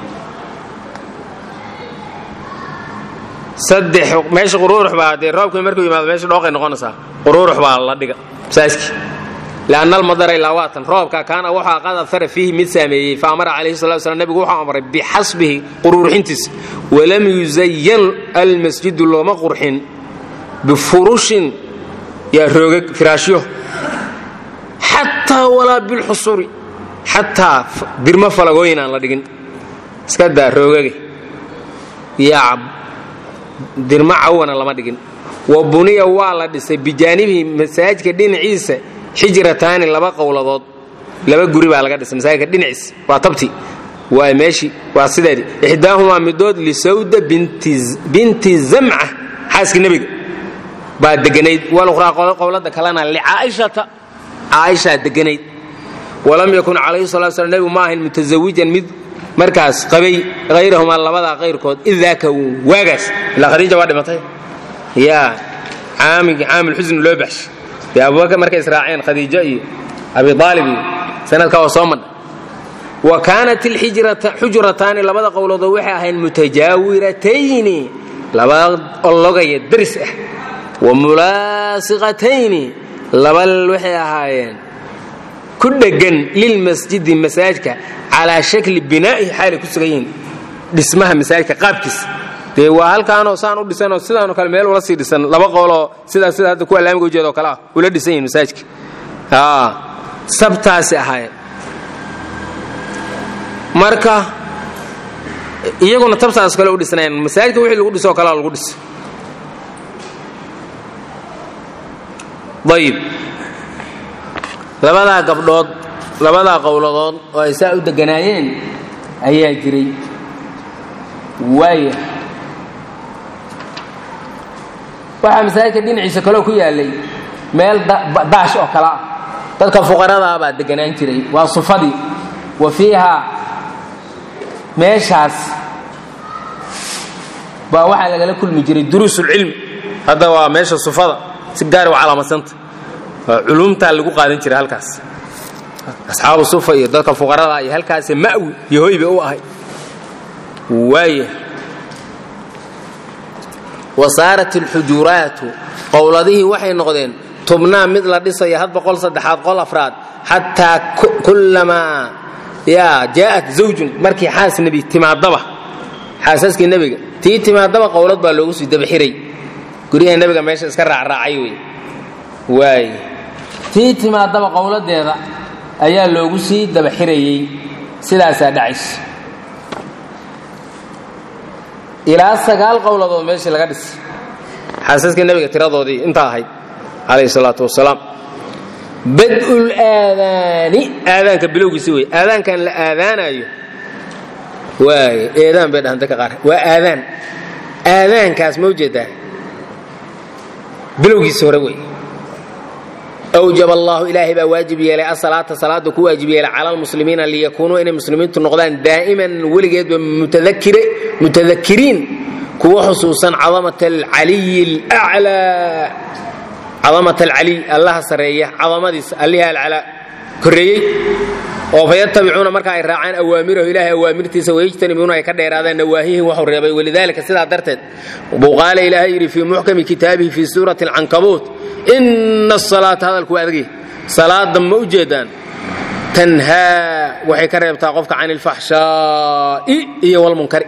saddex meesha quruurux baa dee roobkii markuu yimaado meesha dhooqay noqonaysaa quruurux baa la dhiga saaskii lianna almadara ilaa waatan roobka kaana wuxuu qad afara fiihi mid saameeyey fa amara calayhi salatu slam nebigu wuxuu amray bixasbihi quruuruxintiisa walam yuzayan almasjidu looma qurxin bifurushin yaa roogag firaashyo xataa walaa bilxusuri xataa dirmo falagooyin aan la dhigin iska daa roogage yaa dirmo cawana lama dhigin wa buniya waa la dhisay bijaanibihi masaajidka dhinaciisa xijrataani laba qowladood laba guri baa laga dhisay masaajidka dhinaciisa waa tabti waa meeshii waa sideedii ixdaahumaa midood lisawda binti zamca xaaskii nebiga baa deganayd walukhraa qowlada kalena licaaishata caaishaa deganayd walam yakun calayhi salatu slam nebigu ma ahayn mutasawijan mid markaas qabay hayrahumaa labadaa qayrkood idaaka waagaas ilaa khadiija waa dhimatay yaa caamigii caamilxusni loo baxshay dee abubakar markay israaceen khadiijo iyo abi aalib iyo sanadkaa waa soo madha wa kaanat alxujrataani labada qowloodoo waxay ahayn mutajaawiratayni laba ologaya daris ah wa mulaasiqatayni laba waxay ahaayeen ku dheggan lilmasjidi masaajidka calaa shakli binaa'ihi xaalay ku sugan yihiin dhismaha masaajidka qaabkiisa dee waa halkaanoo saan u dhisanoo sidaanoo kale meel ula sii dhisan laba qoloo sidaa sida hadda kuwa laamiga ujeeda oo kale ah ula dhisan yihin masaajidka sabtaasi ahaayeen marka iyaguna tabtaas kale u dhisnayn masaajidka wixii lagu dhiso oo kalea lagu dhisa ayib labadaa gabdhood labadaa qowladood oo ay saa u deganaayeen ayaa jiray waaya waxaa masaajidka dhinaciisa kaloo ku yaallay meel daash oo kale ah dadka fuqaradaa baa deganaan jiray waa sufadii wa fiiha meeshaas baa waxaa lagala kulmi jiray duruusulcilmi hadda waa meesha sufada si gaari u calaamasanta culumtaa lagu qaadan jiray halkaas asxaabu sufa iyo dadka fuqarada iyo halkaasi ma'wi iyo hoyba u ahay waaya wa saarat alxujuraatu qowladihii waxay noqdeen tubnaa mid la dhisaya had boqol saddexaad qol afraad xataa kullamaa yaa jaa'at zawjun markii xaas nebi timaadaba xaasaskii nebiga tii timaadaba qowlad baa loogu sii dabaxiray guryaha nebiga meesha iska raacraacay wey waay tii timaadaba qowladeeda ayaa loogu sii dabaxirayey sidaasaa dhacaysa ilaa sagaal qowladood meeshii laga dhisay xaasaskii nebiga tiradoodii intaa ahayd calayhi salaatu wasalaam bad'ul aadaani aadaanka bilowgiisi wey aadaankan la aadaanayo waay eedaan bay dhahan dadka qaar waa aadaan aadaankaas ma ujeedaa bilowgiisi hore wey awjab allahu ilaahay baa waajib yeelay asalaata salaada ku waajib yeelay cala almuslimiina liyakuunuu inay muslimiintu noqdaan daa'iman weligeedba mutadakiriin kuwa xusuusan cadamat alcaliyi alclaa cadamat alcaliy allaha sareeya cadamadiisa alliha alcalaa korreeyey oo fayatabicuuna marka ay raacaan awaamirahu ilaahay awaamirtiisa wayajtanibuuna ay ka dheeraadaan nawaahihi waxuu reebay walidaalika sidaa darteed buu qaala ilaahay yidhi fii muxkami kitaabihi fii suurati alcankabuut ina asalaata hadalku waa adagay salaada ma u jeedaan tanhaa waxay ka reebtaa qofka can ilfaxshaa'i iyo walmunkari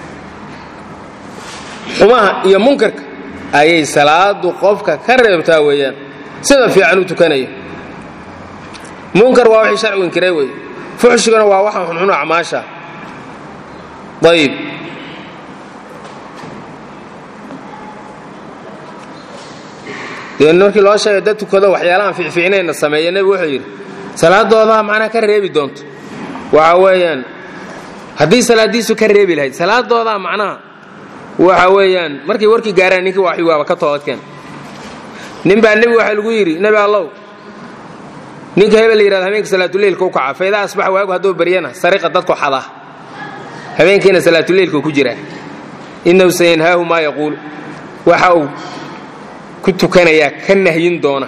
xumaha iyo munkarka ayay salaadu qofka ka reebtaa weeyaan sida fiican u tukanaya munkar waa waxay sharcigu inkiray wey fuxshigana waa waxaan xunxun acmaasha ayib dee markii loo sheegay dad tukado waxyaalahaan fiicfiicnayna sameeya nebigu wuxuu yidhi salaadoodaa macnaha ka reebi doonto waxa weeyaan haddii salaadiisu ka reebi lahayd salaadoodaa macnaha waxa weeyaan markay warkii gaaraan ninkii waxi waaba ka toobadkeen nin baa nebigu waxaa lagu yidhi nebi allow ninka hebel la yidhahdo habeenka salaatuleylka u kaca faydaa asbaxa waagu hadduu baryana sariqa dadku xada habeenkiina salaatuleylka ku jiraa innahu sayanhaahu maa yaquulu waxa uu ku tukanayaa ka nahyin doona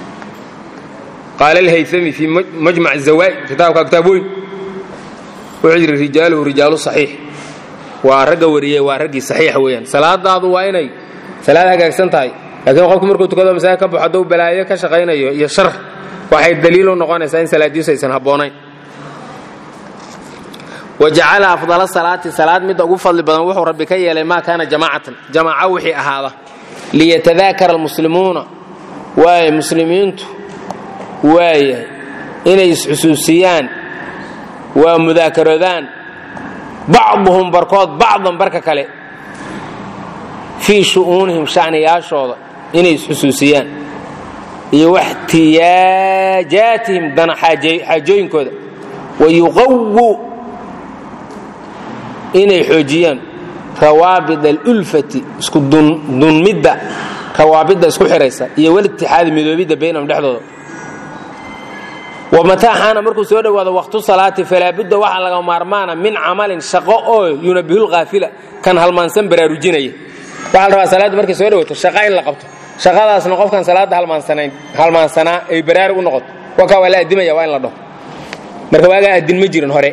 qaala alhayami fii majmac zawaa'id kitaabka kitaab weyn wuxuu yidhi rijaaluhu rijaalu saxiix waa ragga wariyey waa raggii saxiixa weeyaan salaadaadu waa inay salaad hagaagsan tahay laakiin qofku markuu tukado masaajid ka baxo hadduu balaayo ka shaqaynayo iyo shar waxay daliil u noqonaysaa in salaadiisu aysan habboonayn wajacala afdala salaati salaad midda ugu fadli badan wuxuu rabbi ka yeelay maa kaana jamaacatan jamaaco wixii ahaada liyatadaakara almuslimuuna waay muslimiintu waaya inay isxusuusiyaan waa mudaakaroodaan bacduhum barkood bacdan barka kale fii shu'uunihim shacniyaashooda inay isxusuusiyaan iyo waxtiyaajaatihim dana xaajooyinkooda wayuqawu inay xoojiyaan rawaabid alulfati isku dunmidda rawaabidda isku xihaysa iyo walitixaadi midoobidda baynahum dhexdooda wamataa xaana markuu soo dhowaado waqtu salaati falaabudda waxaa laga maarmaana min camalin shaqo oo yunabihulkaafila kan halmaansan baraarujinaya waxaa la rabaa salaaddu markay soo dhowaato shaqa in la qabto shaqadaasna qofkan salaadda halmaansanaa ay baraarug u noqoto wakaa waa la addimaya waa in la dhaho marka waagaa addin ma jirin hore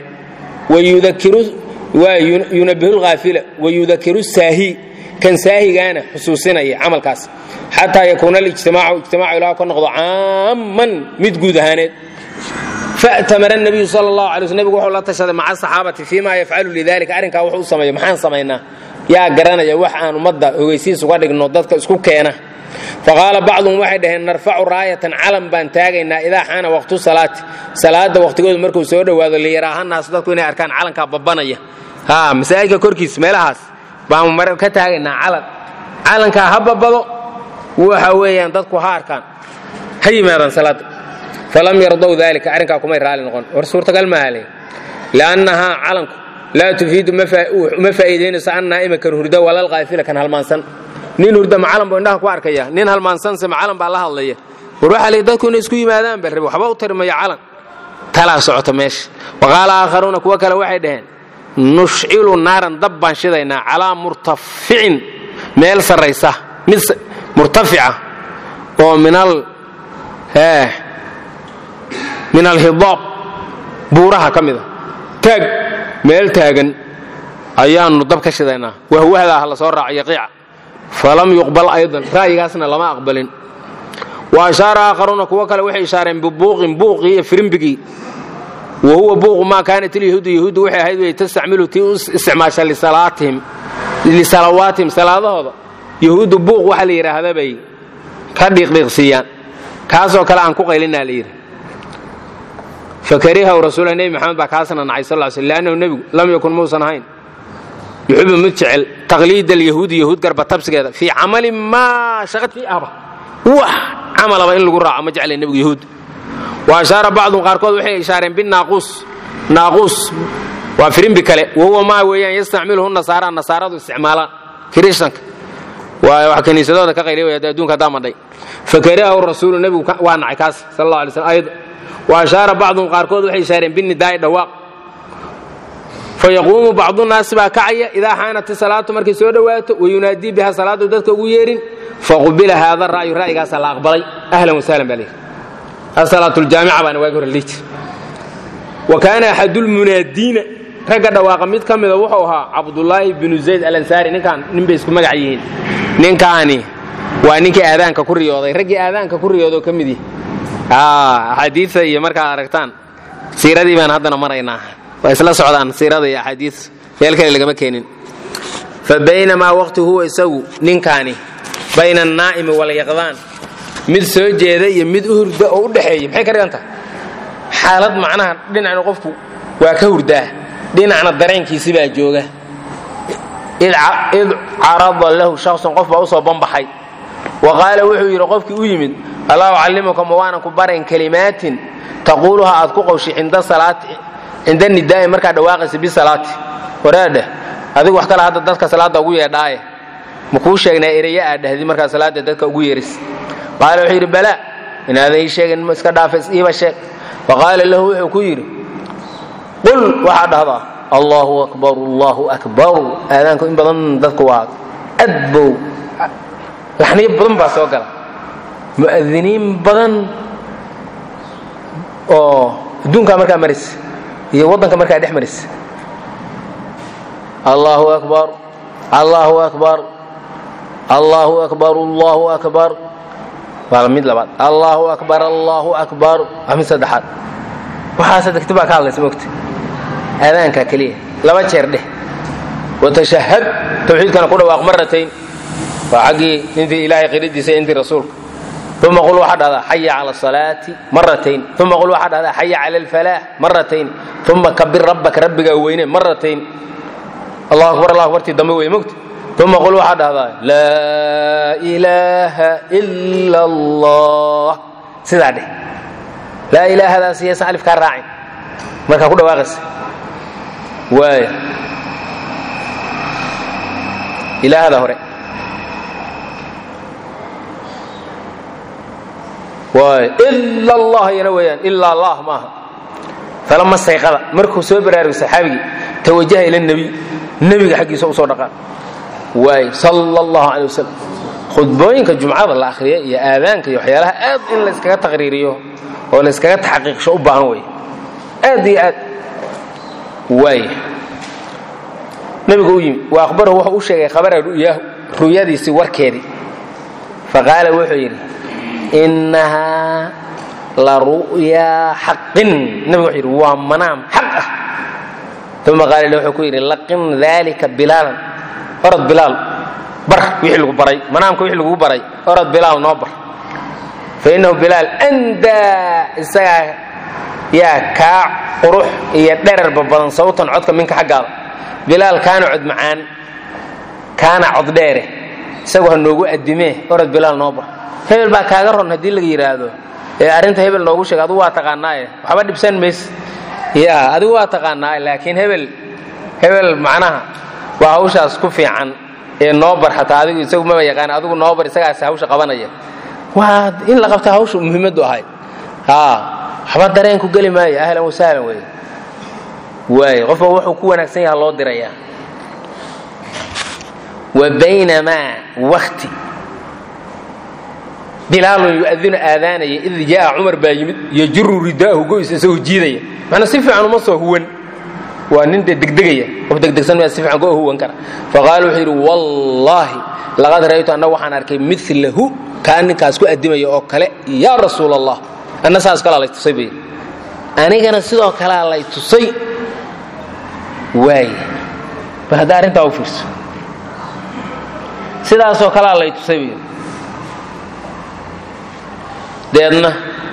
yunabihulkaafila wayudakiru saahi kan saahigaana xusuusinaya camalkaas xataa yakuuna alijtimaacu ijtimaacu ilah ka noqdo caamman mid guud ahaaneed fa'tamara nabiyu sal allahu alay sl nebigu wuxuu la tashaday maca saxaabati fii ma yafcalu lidalika arrinkaa wuxuu u sameeyo maxaan samaynaa yaa garanaya wax aan ummadda ogeysiis uga dhigno dadka isku keena faqaala bacduhum waxay dhaheen narfacu raayatan calan baan taagaynaa idaa xaana waqtu salaati salaada waqtigoodu markuu soo dhowaado liyaraahanaasu dadku inay arkaan calankaa babanaya ha masaajidka korkiis meelahaas baan mar ka taagaynaa calan calankaa ha babado waxa weeyaan dadku ha arkaan ha yimaadaan salaada falam yardow dalika arrinkaa kumay raali noqon war suurtagal maaha le liannahaa calanku laa tufiidu ma faa'iidaynayso an naa'ima kan hurda walal qaafila kan halmaansan nin hurda macalan buu indhaha ku arkaya nin halmaansanse macalan baa la hadlaya war waxaa lii dadku inay isku yimaadaan bal rabi waxba u tarimaya calan talaa socota meesha waqaala aakharuuna kuwo kale waxay dhaheen nushcilu naaran dab baan shidaynaa calaa murtaficin meel sarraysa mid murtafica oo minal min alhidaab buuraha ka mida taag meel taagan ayaannu dab ka shidaynaa wahwahdaa ha la soo raaco yaqiica falam yuqbal aydan ra'yigaasna lama aqbalin wa ashaara aakharuuna kuwo kale waxay ishaareen bibuuqin buuqii iyo firimbigii wa huwa buuqu maa kaanat ilyahuudu yahuuddu waxay ahayd way tastacmilu tii u isticmaasha lisalawaatihim salaadahooda yahuuddu buuq waxa la yidhaahda bay ka dhiiqdhiiqsiiyaan kaasoo kale aan ku qaylinaa la yidhi fakarihaw rasuula nebi maxamed baa kaasna nacay sal l sl leannahu nebigu lam yakun muusan ahayn yuxibu mid jecel taqliid alyahuudi yahuud garba tabsigeeda fii camalin maa shaqad fii ahba wax camalaba in lagu raaco ma jeclay nebigu yahuud wa ashaara bacduhum qaarkood waxay ishaareen binaaquus naaquus waa firimbi kale wahuwa maa weeyaan yastacmiluhu nasaara nasaaradu isticmaalaan kirishtanka waa wax kiniisadooda ka qayliy way adduunka haddaa madhay fakarihahu rasuulu nebigu waa nacay kaas sal allah alay slam ayada wa ashaara bacduhum qaarkood waxay ishaareen binidaa'i dhawaaq fayaquumu bacdunaasi baa kacaya idaa xaanat salaatu markay soo dhowaato wayunaadii biha salaadu dadka ugu yeerin faqubila haada ra'yu ra'yigaasaa la aqbalay ahlan wasahlan baa leeyihi asalaatuljaamica baana waagi hore liiji wa kaana axadulmunaadiina ragga dhawaaqa mid ka mida wuxuu ahaa cabdulaahi binu zayd alansaari ninkaan nin bay isku magac yihiin ninkaani waa ninkii aadaanka ku riyooday raggii aadaanka ku riyoodoo ka mid yihi axaadiia iyo markaad aragtaan siiradii baan haddana maraynaa waa isla socdaan siirada iyo axaadii meel kale lagama keenin fa baynamaa waqti huwa isagu ninkaani bayna annaa'imi walyaqdaan mid soo jeeda iyo mid u hurda oo u dhexeeya maxay ka dhigan tahay xaalad macnaha dhinacna qofku waa ka hurdaa dhinacna dareenkiisi baa jooga id carada lahu shaksun qof baa usoo banbaxay wa qaala wuxuu yidhi qofkii u yimid allah ucallimuka ma waanan ku barayn kalimaatin taquuluha aad ku qowshi cinda salaati cinda nidaa'i markaa dhawaaqaysa bisalaati waraadheh adigu wax kale hadda dadka salaadda ugu yeedhaaye ma kuu sheegnaa ereye aad dhahdi markaa salaadda dadka ugu yeeris qaala wuxuu yidhi balaa inaadan ii sheegin ma iska dhaafa iiba sheeg fa qaala lahu wuxuu ku yidhi qul waxaa dhahdaa allahu akbar allahu akbar aadaanku in badan dadku waa adbow laxniyo badan baa soo gala mu'adiniin badan oo adduunkaa markaa maraysa iyo waddanka markaa dhex maraysa allahu akbar allahu akbar allahu akbar allahu akbar waa mid labaad allahu akbar allahu akbar waa mid saddexaad waxaase degti baa ka hadlaysa mogta aadaankaa keliya laba jeer dheh watashahad tawxiidkana ku dhawaaq maratayn waa xaggii intii ilaahay qiridiisa intii rasuulka uma qul waxaa dhahdaa xaya cala asalaati maratayn uma qul waxaa dhahdaa xaya cala alfalaax maratayn uma kabir rabbaka rabbigaa weyne maratayn allahu akbar allah akbartii dambe wey mogta uma qul waxaa dhahdaa laa ilaaha ila allah sidaa dheh laa ilaahadaas yaysan alif kaa raacin markaa ku dhawaaqaysa waaya ilaahada hore ila allah yana weyaan ilaa allah maaha falama sayqada markuu soo baraarugay saxaabigii tawajaha ila nebiy nebiga xaggiisa usoo dhaqaan waay sal allahu calay wasalam khudbooyinka jumcada la akhriya iyo aadaanka iyo waxyaalaha aad in la yskaga taqriiriyo oo la yskaga taxqiiqsho u baahan wey aad iyo aad waay nebigu u yimi wa akhbarahu wuxuu u sheegay khabara ru'yaahu ru'yadiisii warkeedii faqaala wuxuu yidhi innahaa la ru'yaa xaqin nebigu wuxuu yidhi waa manaam xaq ah uma qaala wuxuu ku yidhi laqin dalika bilaalan orod bilaal bar wixii lagu baray manaamka wixii lagu baray orod bilaal noo bar fa innahu bilaal andaa isagaa yaa kaa qurux iyo dherarba badan sawtan codka minka xaggaada bilaal kaana cod macaan kaana cod dheere isagu ha noogu addimee orod bilaal noo bar hebel baa kaaga ron haddii laga yidhaahdo ee arrinta hebel noogu sheega adigu waa taqaanaaye waxba dhibsan mays ya adigu waa taqaanaaye laakiin hebel hebel macnaha waa hawshaas ku fiican ee noo bar xataa adigu isagu maba yaqaan adigu noo bar isagaas hawsha qabanaya waa in la qabta hawsha muhiimaddu ahay haa waxba dareenku geli maayo ahlan wasahlan wey waay qofba wuxuu ku wanaagsan yaha loo dirayaa wa baynamaa wakti bilaalun yu'adinu aadaanaya id jaa cumar baa yimid yajuru ridaahu goys isagoo jiidaya macnaa si fiican uma soo huwan waa nin dee degdegaya qof degdegsan maa si fiican koo huwan kara faqaala wuxuu yidhi wallaahi laqad ra'aytu anna waxaan arkay milahu kaa ninkaas ku addimaya oo kale yaa rasuul allah anna saas kalaa lay tusay bay anigana sidoo kalea lay tusay waay bal hadda arrintaa u fiirso sidaasoo kalea lay tusay bay deedna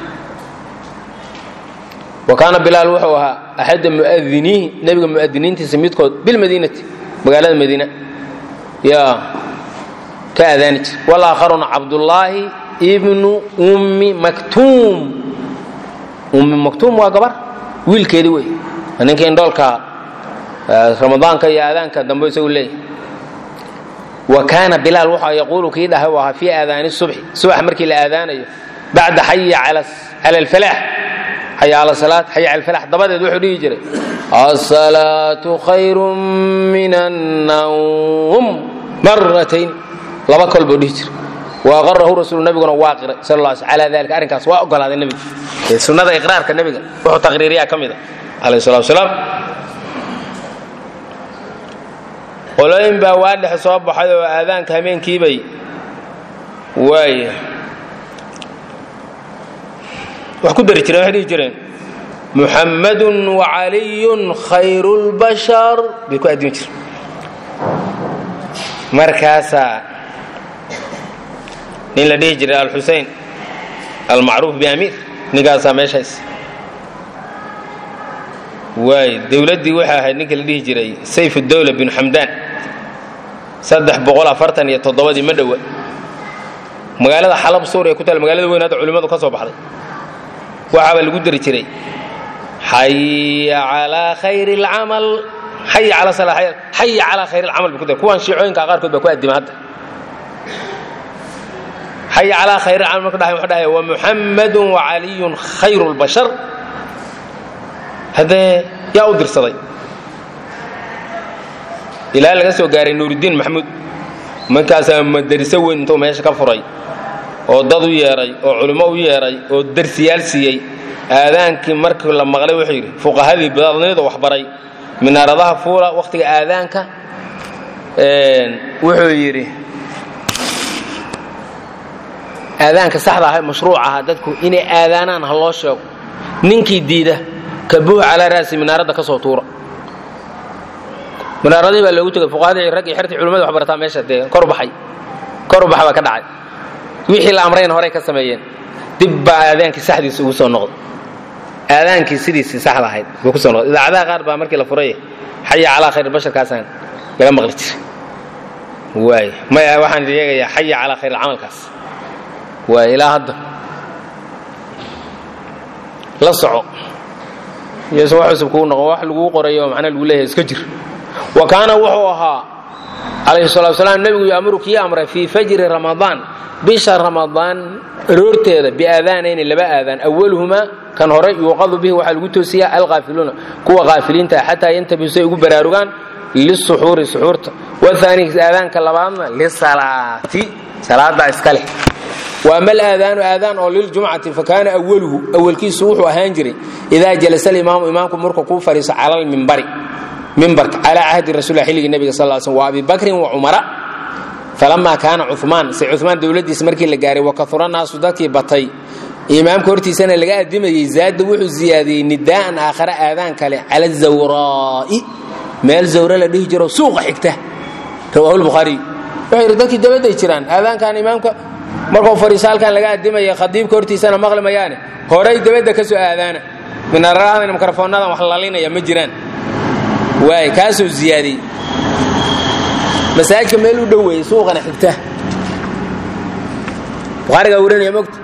wa kaana bilaal wuxuu ahaa axadda mu'adiniihi nebiga mu'adiniintiisa midkood bilmadiinati magaalada madiina yaa ka aadaani jir walaakharuna cabdullaahi ibnu ummi maktuum ummi maktuum waa gabar wiilkeedii wey ninka indhoolka ramadaanka iyo aadaanka dambe isagu leeyahy wa kaana bilaal wuxuu yaquulu kii dhahay u ahaa fii aadaani subxi subax markii la aadaanayo bacda xaya cala alfalaax xaya cala salaat xaya cala alfalaax dabadeed wuxuu dhihi jiray asalaatu khayrun min annawm maratayn laba kol buu dhihi jiray waaqarahu rasuulu nabiguna waa qiray sal alla sl calaa dalika arrinkaas waa ogolaaday nebiga sunnada iqraarka nebiga wuxuu taqriiriyaa ka mid a calayh salatu wasalaam qolooyin baa waa dhex soo baxay oo aadaanka habeenkiibay waaya wax ku dari jireen waxay dhihi jireen muxammadun wacaliyun khayru lbashar bay ku addimi jireen markaasaa nin la dhihi jiray alxusein almacruuf biamiir ninkaasaa meeshays waay dowladdii waxay ahayd ninka la dhihi jiray sayf dowla binu xamdaan saddex boqol afartan iyo toddobadii ma dhowa magaalada xalab suuriya ku taal magaalada weyn hadda culimmadu ka soo baxday waxaaba lagu dari jiray xaya calaa khayri alcamal xaya calaa sala xaya calaa khayri alcamal bay ku dari kuwan shiicooyinka qaarkood baa ku addima hadda xaya calaa khayri alcamal marka dhahay wuxuu dhahay wa muxammadun wa caliyun khayru lbashar haddee yaa u dirsaday ilaa laga soo gaaray nuurudiin maxamuud markaasaa madariso weyn intuu meesha ka furay oo dad u yeedhay oo culimo u yeedhay oo darsiyaal siiyey aadaankii markii la maqlay wuxuu yidhi fuqahadii badnida waxbaray minaaradaha fuula wakhtiga aadaanka wuxuu yidhi aadaanka saxda aha mashruuc ahaa dadku inay aadaanaan ha loo sheego ninkii diida kabuuh calaa ra'si minaaradda ka soo tuura minaaradihii baa loogu tegay fuqahadii rag iyo xertii culimmada wax barataa meesha dee kor baxay kor baxa baa ka dhacay wixii la amrayna horey ka sameeyeen dib baa aadaankii saxdiisa ugu soo noqday aadaankii sidiisii saxda ahayd buu ku soo noqday idaacadaha qaar baa markii la furay xaya calaa khayr basharkaasaan laga maqli jiray waay maya waxaan sheegayaa xaya calaa khayr camalkaas waay ilaa hadda la soco iyose wax cusub kuu noqon wax laguu qorayo macna lagu leeyahay iska jir wa kaana wuxuu ahaa calayhi salatu wasalaam nebigu yaamuru kii amray fii fajri ramadaan bisha ramadaan aroorteeda biaadaanayni laba aadaan awaluhumaa kan hore yuuqadu bihi waxaa lagu toosiyaa alqaafiluuna kuwa qaafiliinta xataa yantabihu say ugu baraarugaan lisuxuuri suxuurta waani aadaanka labaadna lisalaati salaada iska leh waama alaadaanu aadaan oo liljumcati fakaana awaluhu awalkiisu wuxuu ahaan jiray idaa jalasa alimaamu imaamku markuu kuu fadhiiso cala almimbari mimbarka calaa cahdi rasuul xilligii nebiga sal sl wa abi bakrin wa cumara falamaa kaana cumaan se cumaan dowladdiisa markii la gaaray wakahura naasu dadkii batay imaamka hortiisana laga adimayey zaada wuxuu ziyaadiyey nidaa'an aakhare aadaan kale cala zawraa'i meel zawre la dhihi jiro suuqa xigta rawaahu lbukhaariy wuxuu yidhi dadkii dabadday jiraan aadaankan imaamka markuu fadhiiso halkan laga adimaya khadiibka hortiisana maqli mayaane horay dabadda ka soo aadaana minararadan mikrofoonnadan wax lalinaya ma jiraan waay kaasuu ziyaadiyey masaajidka meel u dhow weeye suuqana xigta bukhaarigaa warinaya mogta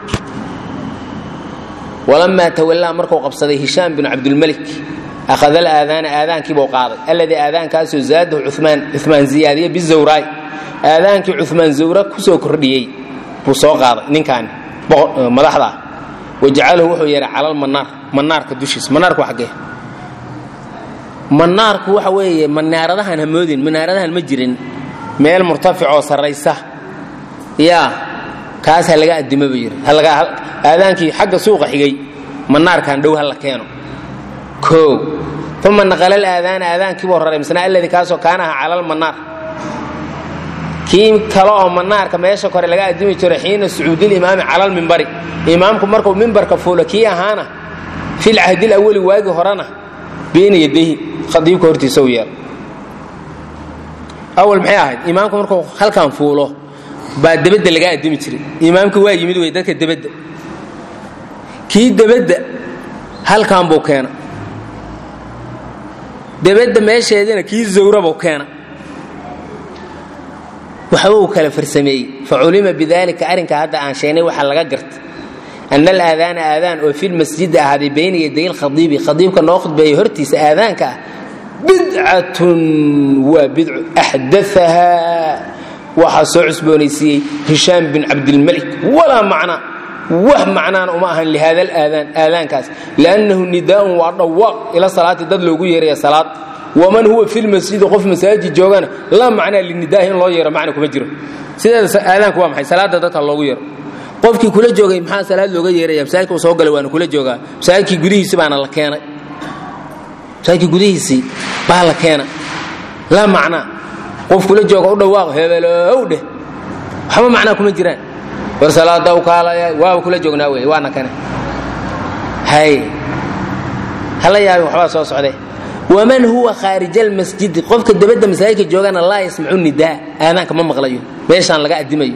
walamaa tawallaa markuu qabsaday hishaam binu cabdulmelik akhada alaadaana aadaankiibuu qaaday alladii aadaankaasoo zaadahu cumaan cumaan ziyaadiye bizawraay aadaankii cumaan zawra ku soo kordhiyey buu soo qaaday ninkaani madaxda ah wajacalahu wuxuu yeehay cala almanaar manaarka dushiisa manaarku xaggee manaarku waxa weeye manaaradahan ha moodin manaaradahan ma jirin meel murtaficoo sarraysa yaa kaas ha laga addimo buu yidhi aadaankii xagga suuqa xigay manaarkan dhow ha la keeno koo uma naqala alaadaana aadaankiibuu raray misna alladii kaasoo kaana aha cala almanaar kii kale oo manaarka meesha kore laga addimi jiro xiina sucuudilimaami cala almimbari imaamku markuu mimbarka fuulo kii ahaana fil cahdil awali waagii horena bayna yadayhi khadiibka hortiisa u yeelo awal maxay ahayd imaamku markuu halkan fuulo baa debadda laga addimi jiray imaamka waa yimid wey dadka debadda kii debadda halkan buu keena debadda meesheedina kii zawrabuu keena waxba uu kala farsameeyey faculima bidalika arrinka hadda aan sheegnay waxaa laga garta ana alaadaana aadaan oo filmasjidi ahaaday bayna yaday lkhadiibi khadiibka noo khudbeeyey hortiisa aadaanka ah bidcatun waa bidcu axdaahaa waxaa soo cusboonaysiiyey hishaam bin cabdilmalik walaa macna wax macnaana uma ahan lihada alaadaan aadaankaas liannahu nidaaun waa dhawaaq ila salaati dad loogu yeeraya salaad waman huwa fi lmasjidi qof masaajid joogana laa macnaa linidaahi in loo yeero macna kuma jiro sideeda aadaanku waa maxay salaada dadka loogu yeero qofkii kula joogay maxaa salaad looga yeeraya masaajidka uu soo galay waana kula joogaa masaajidkii gudihiisi baana la keenay masaajidkii gudihiisii baa la keena laa macnaa qof kula jooga u dhawaaqo hebelow dheh waxba macnaa kuma jiraan war salaada u kaalaya waaba kula joognaa wey waana kane hay hala yaabin waxbaa soo socdee waman huwa khaarija almasjidi qofka dabadda masaajidka joogana laa yasmacu nidaa aadaanka ma maqlayo meeshaan laga addimayo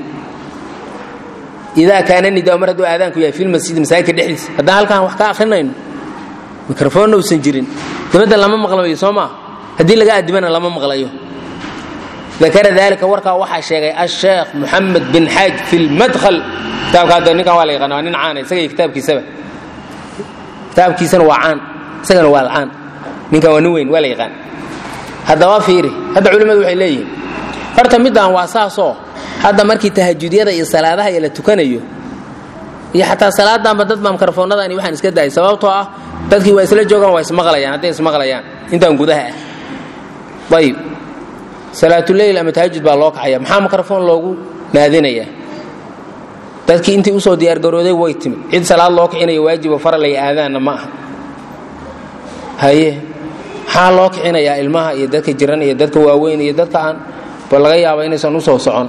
idaa kaana nidaa mar hadduu aadaanku yahay filmasjidi masaajidka dhexdiisa haddaan halkaan wax ka akrinayno mikrofoonna uusan jirin dabadda lama maqlayo soo maa haddii laga addimana lama maqlayo dakara dalika warkaa waxaa sheegay asheekh muxamed bin xaaj fi lmadhal kitaabka hadda ninkan waa la yaqaana waa nin caana isaga iyo kitaabkiisaba kitaabkiisana waa caan isagana waa caan ninkan waa nin weyn waa la yaqaan haddaba fiiri hadda culimmadu waxay leeyihiin horta middan waa saasoo hadda markii tahajudyada iyo salaadaha iyo la tukanayo iyo xataa salaadanba dad baa mikrofoonadani waxaan iska daayay sababtoo ah dadkii waa isla joogaan waa ismaqlayaan hadday ismaqlayaan intaan gudaha ah ayib salaatuleyl ama tahajud baa loo kacaya maxaa mikrofoon loogu naadinayaa dadkii intii usoo diyaargarooday way timid cid salaad loo kicinaya waajiba faralaya aadaanna ma aha haye maxaa loo kicinayaa ilmaha iyo dadka jiran iyo dadka waaweyn iyo dadka aan ba laga yaaba inaysan usoo socon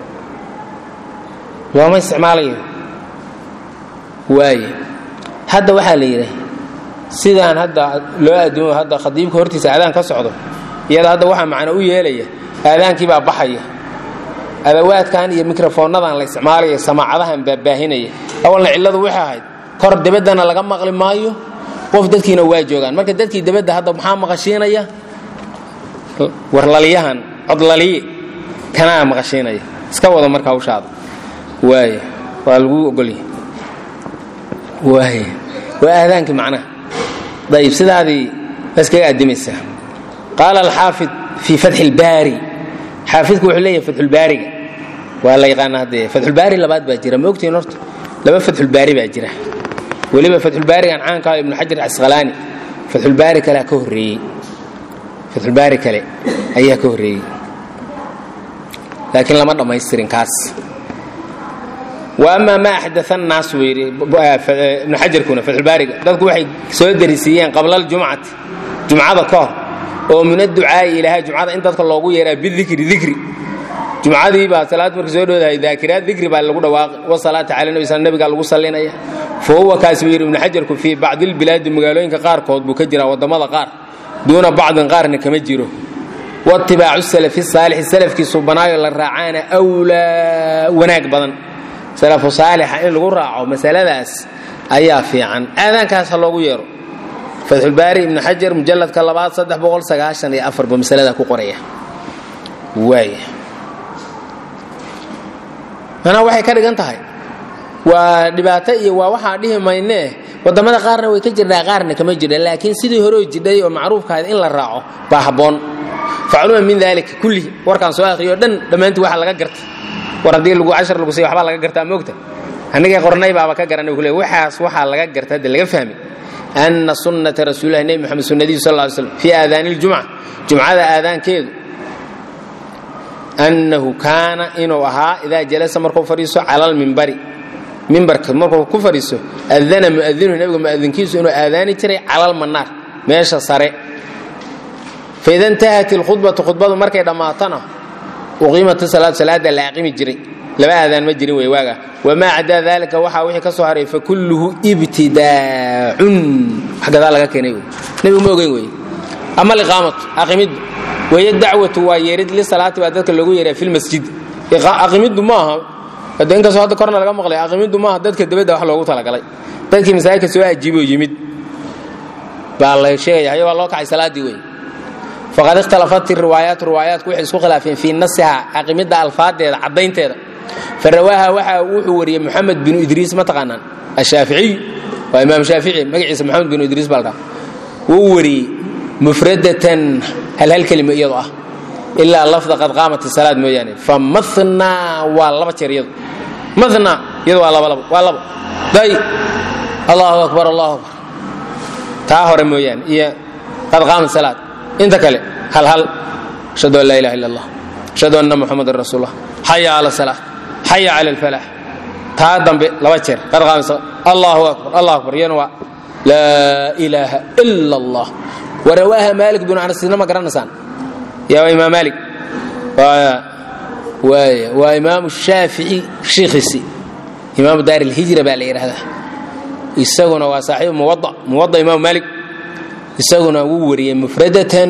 looma isticmaalayo waaye hadda waxaa la yidhi sidaan hadda loo addimo hadda khadiibka hortiisa aadaan ka socdo iyada hadda waxaa macno u yeelaya aadaankii baa baxaya adawaadkan iyo mikrofoonnadan la isticmaalaya samaacadahan baa baahinaya awalna cilladu waxay ahayd kor debaddana laga maqli maayo qof dadkiina waa joogaan marka dadkii debadda hadda maxaa maqashiinaya warlaliyahan codlaliye kanaa maqashiinaya iska wada marka hawshaada waay waa laguu ogolya waay waa aadaankii macnaha dayib sidaadii baskaga addimaysaa qaala alxaafid fii fatxi ilbaari xaafidku wuxuu leeyahay fatxulbaariga waa la yaqaana haddee fatxulbaari labaad baa jira ma ogtihin horta laba fatxulbaari baa jira weliba fatxulbaarigan caanka ah ibnu xajar casqalaani fatxulbaari kalea ka horreeyey fatxulbaari kale ayaa ka horreeyey laakiin lama dhammaystirin kaas wa amaa maa axdaa annaas buu yidhi ibnu xajarkuna fatxulbaariga dadku waxay soo darisiiyeen qabla aljumcati jumcada ka hor oo min adducaa'i ilaaha jumcada in dadka loogu yeeraa bidikri dikri jumcadii baa salaad markii soo dhowdahay daakiraad dikri baa lagu dhawaaqay wasalaati cala nabi sal nabigaa lagu sallinaya fa huwa kaas buu yidhi ibnu xajarku fii bacdilbilaadi magaalooyinka qaarkood buu ka jiraa waddamada qaar duuna bacdin qaarna kama jiro waitibaacu salafi saalixi salafkiisu banaayo la raacaana wlaa wanaag badan salafu saalixa in lagu raaco masaladaas ayaa fiican aadaankaas ha loogu yeero fatxulbaari ibnu xajar mujalladka labaad saddex boqol sagaashan iyo afar buu masalada ku qoraya waaya manaa waxay ka dhigan tahay waa dhibaato iyo waa waxaa dhihi maynee wadamada qaarna way ka jirnaa qaarna kama jirna laakiin sidii horeo jidhay oo macruufkaada in la raaco baa habboon facluma min dalika kullihi warkaan soo akhriyo dhan dhammaantii waxa laga garta war haddii lagu cashar lagu siiy waxbaa laga gartaa moogta annagay qornay baaba ka garanay kule waxaas waxaa laga garta hadde laga fahmay ana sunnata rasuulillahi nebi moxamed sunnadihi sal ly slam fii aadaani ljumca jumcada aadaankeedu annahu kaana inuu ahaa idaa jalasa markuu fadhiiso cala almimbari mimbarka markuu ku fadhiiso adana muadinuhu nabiga muadinkiisu inuu aadaani jiray cala almanaar meesha sare faida intahat ilkhudbatu khudbadu markay dhammaatana uqiimata salaad salaada la aqimi jiray laba aadaan ma jirin wey waaga wamaa cadaa dalika waxaa wixii ka soo haray fakulluhu ibtidaacun wax gadaa laga keenay wey nebigu ma ogeyn wey ama aliqaamatu aqimiddu weye dacwatu waa yeerid lisalaati baa dadka loogu yeeraa filmasjid aqimiddu ma aha hade inkastoo hadda korna laga maqlay aqimiddu maaha dadka dabadda wax loogu talagalay dadkii masaajidka soo ajiiboo yimid baa la sheegaya haye waa loo kacay salaaddii wey faqad ikhtalafat riwaayaatu riwaayaatku waxay isku khilaafeen fii nasiha aqimidda alfaadeeda caddaynteeda farawaaha waxa wuxuu wariyey moxamed binu idriis ma taqaanaan ashaaficiy waa imaam shaafici magaciisa moxamed binu idriis baa la dhaha wuu wariyey mufradatan hal hal kelima iyadoo ah ilaa lafda qad qaamat salaad mooyaane fa mathnaa waa laba jeer iyadu mathnaa iyadu waa laba labo waa labo day allahu akbar allahu akbar taa hore mooyaane iyo qad qaamat salaad inta kale hal hal ashhadu an laa ilaha illa allah ashhadu anna muxamadan rasuulullah xaya cala salaa xaya cala alfalax taa dambe laba jeer qad qaamat salaad allahu akbar allahu akbar iyana waa laa ilaaha ila allah warawaaha maalik binu anasina ma garanaysaan yaa waa imaam maalik waaya waa imaamu shaafici shiikhiisi imaamu daar ilhijra baa la yidhaahdaa isaguna waa saaxiibu muwada muwada imaamu maalik isaguna wuu wariyey mufradatan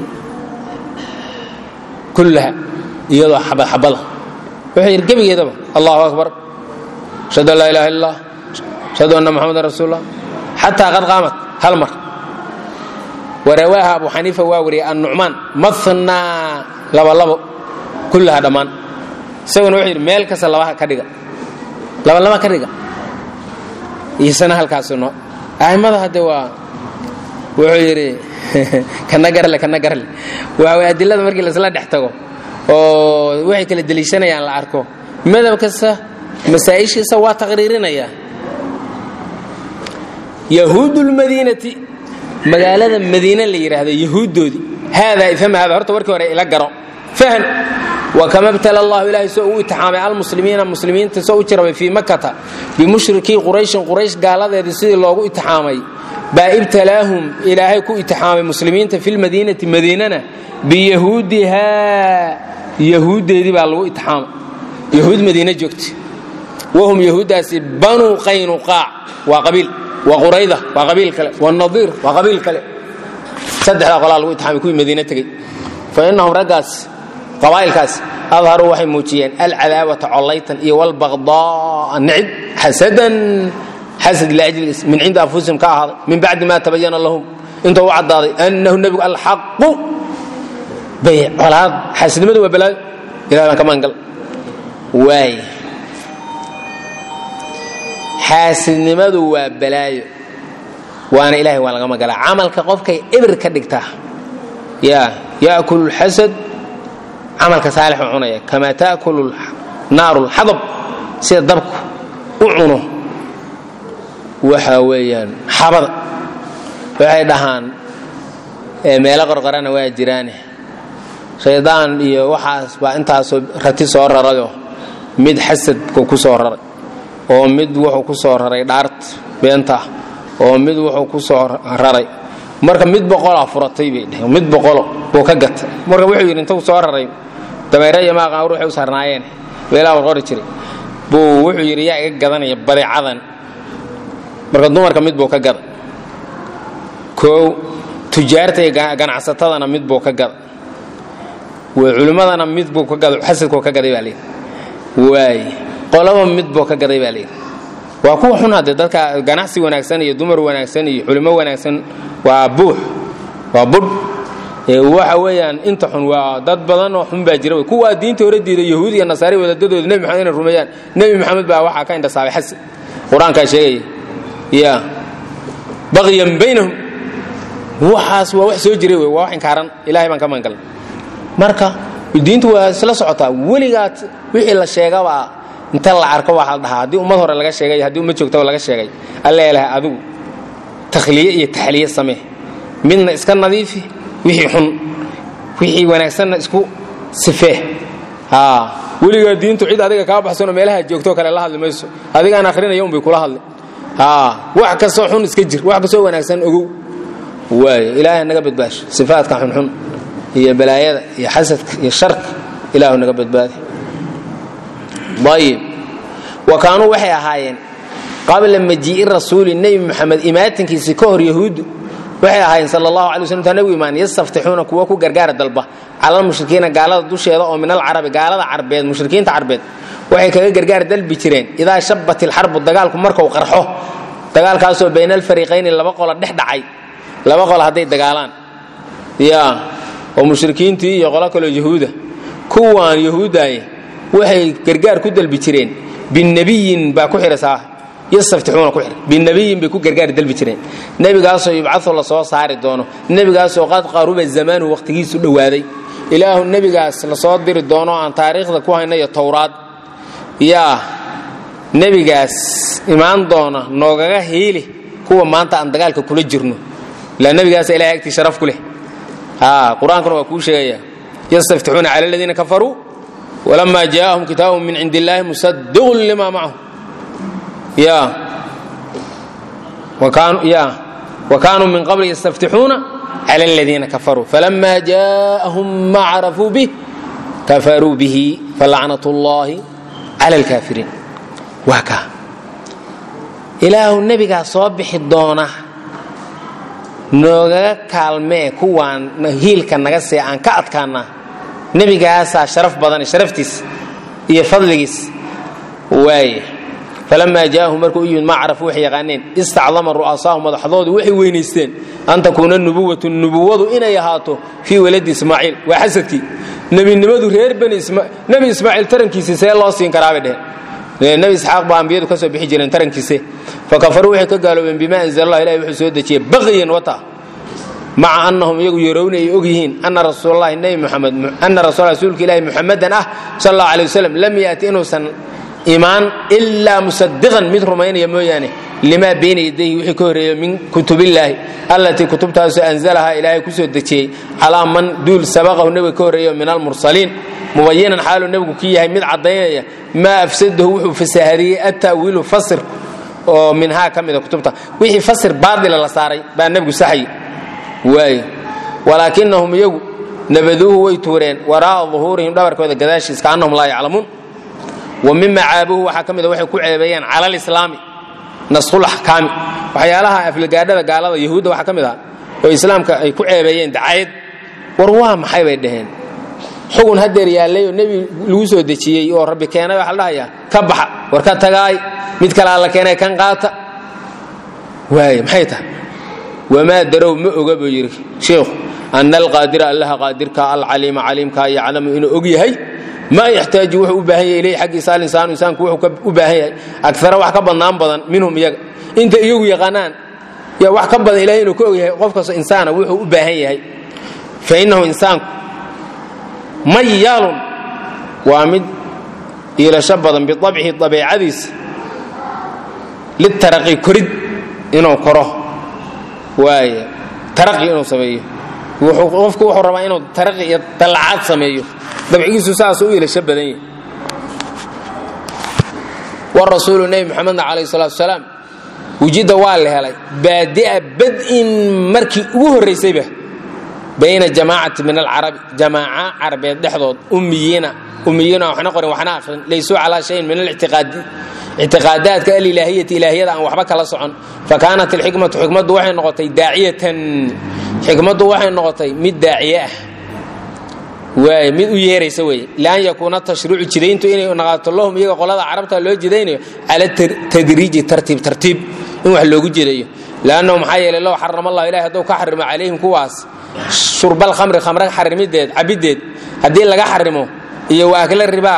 kullaha iyadoo xabad xabada wuxuu yidhi gebigeedaba allahu akbar ashhadu an laa ilaha illa allah ashhadu anna muxamadan rasuulullah xataa qad qaamat hal mar warawaaha abu xaniifa waa wariyey annucmaan mathnaa labalabo kullaha dhammaan isaguna wuxuu yidhi meel kasta labaha ka dhiga labalaba ka dhiga isana halkaasu no a'immada hadde waa wuxuu yidhi kana garle kana garle waa way adilada markii laisla dhex tago oo waxay kala deliishanayaan la arko madab kasta masaa'ishiisa waa taqriirinaya yahuud lmadiinati magaalada madiine la yidhaahdo yahuuddoodii haadaa ifham hada horta warkii hore ila garo fahan wakama btala allahu ilaahay soo uu itixaamay almuslimiina muslimiinta soo u jirabay fii makata bimushrikii qurayshin quraysh gaaladeedii sidii loogu itixaamay baa ibtalaahum ilaahay ku itixaamay muslimiinta fi lmadiinati madiinana biyahuudihaa yahuuddeedii baa lagu itixaamay yahuud madiine joogta wahum yahuuddaasi banuu qaynuqaac waa qabiil waa qurayda waa qabiil kale waa nadiir waa qabiil kale saddexdaa qolaa lagu itixaamay kuwii madiine tegey fa innahum raggaas qabaa'ilkaas adharuu waxay muujiyeen alcadaawata collaytan iyo walbaqdaa nicib xasadan xasad liajliis min cindi anfusihim ka ahaaday min bacdi ma tabayana lahum intuu u caddaaday annahu nebigu alxaqu bay colaad xaasidnimadu waa balaayo ilahi baan ka maangal waay xaasidnimadu waa balaayo waana ilahay waa laga magalaa camalka qofkay ibir ka dhigtaa ya yaakulu lxasad camalka saalixu cunaya kamaa taakulu naaru lxadab sida dabku u cuno waxa weeyaan xabada waxay dhahaan meelo qorqorana waa jiraane shaydaan iyo waxaas baa intaasoo rati soo rarayo mid xasadku ku soo raray oo mid wuxuu ku soo raray dhaart beenta oo mid wuxuu ku soo raray marka mid boqolaa furatay bay dheheen mid boqolo buu ka gatay marka wuxuu yidhi intuu soo raray dameere iyo maaqaan ruuxay u saarnaayeen weelaa war qori jiray buu wuxuu yidhi yaa iga gadanaya badeecadan marka dumarka mid buu ka gaday koow tujaarta iyo ganacsatadana mid buu ka gaday way culimmadana mid buu ka gaday xasadkuu ka gaday baa layidhi waay qolaba mid buu ka gaday baa layidhi waa kuwa xun hadde dadka ganacsi wanaagsan iyo dumar wanaagsan iyo culimo wanaagsan waa buux waa budh waxa weeyaan inta xun waa dad badan oo xun baa jira wey kuwaa diinta hore diida yahuud iyo nasaari wadadadooda nebi maxamed inay rumeeyaan nebi maxamed baa waxaa ka indhasaabay xasi qur-aankaa sheegaya ya baqyan baynahum waxaas waa wax soo jiray wey waa wax inkaaran ilahay baan ka magangalnay marka diintu waa isla socotaa weligaad wixii la sheegabaa inta la arko waxaa la dhahaa haddii ummad hore laga sheegay haddii ummad joogtaba laga sheegay alla ilahay adigu takhliye iyo taxliye samee midna iska nadiifi wixii xun wixii wanaagsanna isku sifee weligaa diintu cid adiga kaa baxsanoo meelaha joogtoo kale la hadli mayso adigaan akhrinaya unbay kula hadli wax kastoo xun iska jir wax kastoo wanaagsan ogow waay ilaahay naga badbaasho sifaadka xunxun iyo balaayada iyo xasadka iyo sharka ilaahu naga badbaadi ayib wa kaanuu waxay ahaayeen qabla majii'i rasuuli nebi moxamed imaatinkiisii ka hor yahuuddu waxay ahaayeen sal allahu alay waslam intaa nebigu imaan yastaftixuuna kuwa ku gargaara dalba calal mushrikiina gaalada dusheeda oo min alcarabi gaalada carbeed mushrikiinta carbeed waxay kaga gargaar dalbi jireen idaa shabat ilxarbu dagaalku markau qarxo dagaalkaasoo bayna alfariiqayni laba qola dhex dhacay laba qolo hadday dagaalaan ya oo mushrikiintii iyo qolo kaloo yahuuda kuwaan yahuudaye waxay gargaar ku dalbi jireen binabiyin baa ku xirasaa yastaftixuuna ku xir binabiyin bay ku gargaar dalbi jireen nebigaasoo yubcadu la soo saari doono nebigaasoo qad qaruba zamaanu waqtigiisu dhowaaday ilaahu nebigaas la soo diri doono aan taariikhda ku hayna iyo towraad yaa nebigaas imaan doona noogaga hiili kuwa maanta aan dagaalka kula jirno ilaa nebigaasa ilahay agtii sharaf ku leh qur-aankuna waa kuu sheegaya yastaftixuuna cala aladiina kafaruu walama jaaahum kitaabun min cindi illaahi musadiqun lima macahum ya wa kaanuu min qabli yastaftixuuna cala aladiina kafaruu falama jaaahum ma carafuu bih kafaruu bihi falacnat llahi cala alkaafiriin waa kaa ilaahu nebigaa soo bixi doona noogaga kaalmee kuwaan hiilka naga see aan ka adkaanaa nebigaasaa sharaf badan sharaftiis iyo fadligiis waaye falamaa jaa'ahum markuu u yimid maa carafu waxay yaqaaneen istacdama ru'asaahu madaxdoodu waxay weynaysteen an takuuna nubuwatu nubuwadu inay ahaato fii waladi ismaaciil waa xasadkii nebinimadu reer bani nebi ismaaciil tarankiisii see loo siin karaabay dheheen nebi isxaaq baa ambiyadu ka soo bixi jireen tarankiise fakafaruu waxay ka gaaloobeen bima anzala allah ilahi wuxuu soo dejiyey baqyan wata maca annahum iyagu yarowna ay og yihiin ana rasuulalahi nebi muxamed ana rasul rasuulka ilaahi muxamadan ah sal allahu alay wasalam lam yaati inuusan imaan ilaa musadiqan mid rumaynaya mooyaane limaa bayna yadayhi wixii ka horreeyo min kutubillaahi allatii kutubtaasoo anzalahaa ilaahay ku soo dejiyey calaa man duul sabaqahu nebiga ka horreeyo min almursaliin mubayinan xaaluu nebigu ku yahay mid caddaynaya maa afsadahu wuxuu fasahariyey atta'wiilu fasir oo minhaa ka mida kutubta wixii fasir baadila la saaray baa nebigu saxay waay walaakinahum iyagu nabaduuhu way tuureen waraa'a duhuurihim dhabarkooda gadaashiis kaannahum laa yaclamuun wa mima caabuhu waxaa ka mida waxay ku ceebeeyeen cala alislaami naskhul axkaami waxyaalaha aflagaadhada gaalada yahuudda waxaa ka mid aha oo islaamka ay ku ceebeeyeen dacayad war waa maxay bay dhaheen xugun hadeer yaallay oo nebi lagu soo dejiyey oo rabbi keenay waxaa la dhahayaa ka baxa war ka tagaay mid kale alla keenay kan qaata waay maxay tahay wamaa darow ma oga buu yidhi sheikhu ana alqaadira allaha qaadirka alcaliima caliimka yaclamu inuu og yahay maa yaxtaaju wuxuu u baahan yahay ilayhi xaggiisa alinsaanu insaanku wuxuu u baahan yahay agara wax ka badnaan badan minhum iyaga inta iyagu yaqaanaan ya wax ka badan ilahay inuu ka og yahay qof kastoo insaana wuxuu u baahan yahay fa innahu insaanku mayaalun waa mid iilasho badan biabcihi abeecadiisa litaraqi korid inuu koro waay taraqi inuu sameeyo qofku wuxuu rabaa inuu taraqi iyo dallacaad sameeyo dabcigiisu saasuu u iilasho badan yahay warasuulu nebi moxamedna calayh salaatu salaam wujidda waa la helay baadi'a bad'in markii ugu horraysayba bayna jamaacati min alcarabi jamaaca carabeed dhexdood ummiyiina ummiyiina waxna qorin waxna aqrin laysuu calaa shayin min alictiqaadi ictiqaadaadka alilaahiyati ilaahiyada aan waxba kala socon fa kaanat alxikmatu xikmaddu waxay noqotay daaciyatan xikmaddu waxay noqotay mid daaciye ah waay mid u yeeraysa weeye lian yakuuna tashriicu jidayntu inay naqaato lahum iyaga qolada carabta loo jidaynayo cala tadriiji tartiib tartiib in wax loogu jedayo lannahu maxaa yeelay low xarama allah ilahi hadduu ka xarimo calayhim kuwaas shurbal khamri khamra xarimideed cabideed haddii laga xarimo iyo waa akla ribaa